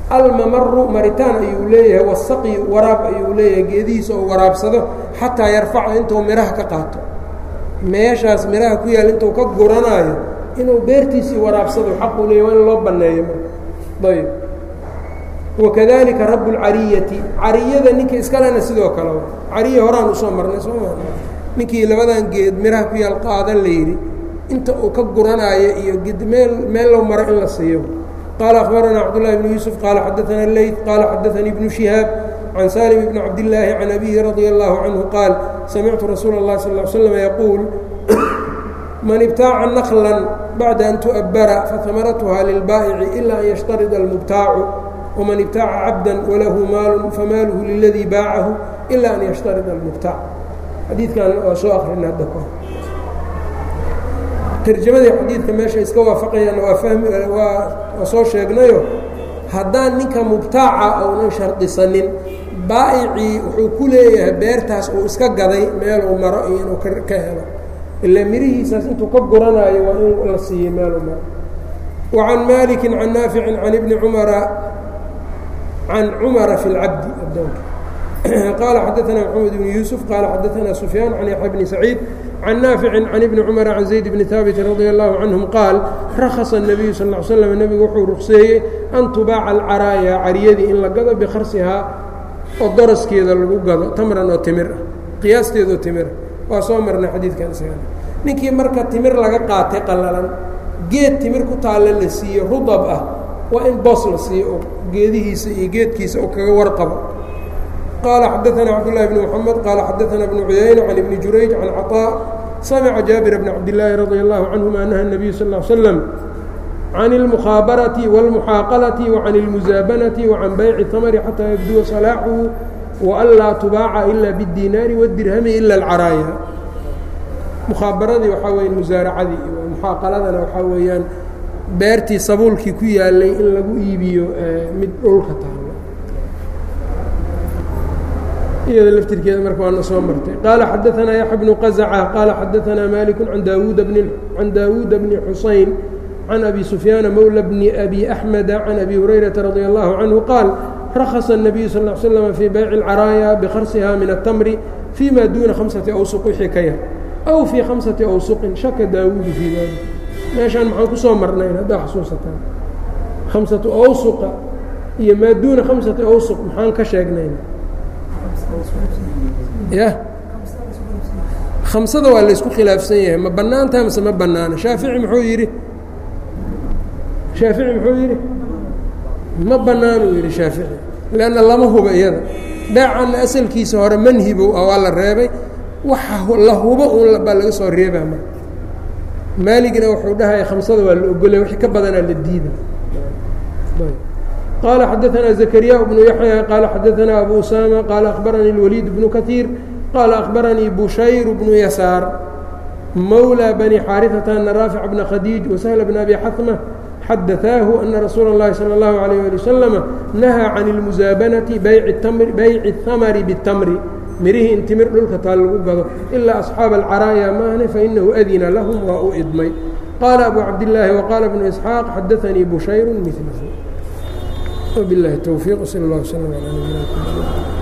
almamaru maritaan ayuu leeyahay wasaqi waraab ayuu leeyahay geedihiisa oo waraabsado xataa yarfaca intuu midhaha ka qaato meeshaas midhaha ku yaal intuu ka guranaayo inuu beertiisii waraabsado xaquu leeyahy waa in loo banneeyo ayb wakadalika rabu lcariyati cariyada ninka iskalena sidoo kale cariya horaan usoo marnay soo ma ninkii labadan geed midhaha ku yaal qaadan la yidhi inta uu ka guranaayo iyo meel meel low maro in la siiyo qaala akhbaranaa cabdullahi bnu yuusuf qaala xadaana leyt qaala xadaanii ibnu shihaab can salim bni cabdillaahi can abihi radia allahu canhu qaal samictu rasuula اllahi sal l slam yaquul man ibtaaca naklan bacda an tu'abbara fahamaratuha lilbaa'ici ila an yashtarida almubtaacu wman ibtaaca cabda walahu maalu famaaluhu liladii baacahu ila an yashtarida almubtaac xadiidkan waa soo akhrina hadda ka tarjamadii xadiidka meesha iska waafaqayaan waa fahmi waa waa soo sheegnayo haddaan ninka mubtaaca ounan shardisanin baa'icii wuxuu ku leeyahay beertaas uu iska gaday meeluu maro iyo inuu ka helo ilaa mirihiisaas intuu ka guranaayo waa in la siiyey meeluu maro wa can maliki can naaficin can ibni cumara can cumara fi اlcabdi adoonka qaala xadaana maxamed bni yuusuf qaala xadaana sufyaan can yaxya bni saciid can naaficin can ibni cumara can zayd bni haabiti radia allahu canhum qaal rakhasa الnabiyu sal ll slam nebigu wuxuu ruqseeyey an tubaaca alcaraaya cariyadii in la gado bikarsihaa oo daraskeeda lagu gado tamran oo timir ah qiyaasteedoo timira waa soo marnay xadiidkan isagana ninkii marka timir laga qaatay qallalan geed timir ku taalla la siiyo rudab ah waa in boos la siiyo oo geedihiisa iyo geedkiisa oo kaga warqabo qaala xadaana cabdullahi bni moxamed qaala xadaana bnu cuyayna can ibni jurayj can caطaa samica jaabir bni cabdillaahi radia allahu canhuma anaha الnabiyu sal ll slam can اlmukhaabarati wاlmuxaaqalati wacan اlmusaabanati wacan bayci tamri xataa yabduwa salaaxuhu waanlaa tubaaca ila bاdinaari wاdirhami ila اlcaraaya mukhaabaradii waxaa weya musaaracadii muxaaqaladana waxaa weeyaan beertii sabuulkii ku yaalay in lagu iibiyo mid dhulka taalo iyada laftirkeeda marka waana soo martay qaala xadaanaa yaxya bnu qazaca qaala xadaanaa maliku an daawuuda bni can daawuuda bni xusayn can abi sufyaana mowla bni abi axmeda can abi hurayrata radia allahu canhu qaal rakhasa الnabiyu sal l slm fii bayci اlcaraaya bikarsiha min aلtamri fii ma duuna hamsati awsuq wixii ka yar aw fii khamsati awsuqin shaka daawuudu fii dalik meeshaan maxaan kusoo marnayn haddaa xusuusataan khamsatu awsuqa iyo maa duuna khamsati awsuq maxaan ka sheegnayn ya khamsada waa laysku khilaafsan yahay ma bannaantaha mase ma bannaana shaafici muxuu yidhi shaafici muxuu yidhi ma bannaanuu yidhi shaafici leanna lama huba iyada beecanna asalkiisa hore manhibow ah waa la reebay waxa la hubo un baa laga soo reebaa ma maaligna wuxuu dhahaya khamsada waa la ogolaya wixii ka badanaa la diida qaala xadaanaa zakariya bnu yaxya qaala xadaanaa abu usama qaala akhbaranii اlwaliid bnu kaiir qaala akhbaranii bushayr bnu yasaar mawlى bani xaariثata ana raafic bna khadiij wasahla bna abi xatma xadaثaahu ana rasuula اllahi salى اllahu عalيyه ali waslama nahaa can اlmusaabanati bayci اhamari bالtamri mirihii in timir dhulka taa lagu gado ilaa asxaaba alcaraaya maahne fainahu adina lahum waa u idmay qaala abu cabdillaahi waqaala bnu isxaaq xadaanii bushayru milahu wbilahi towfiiq sal اllah wslm alى nabina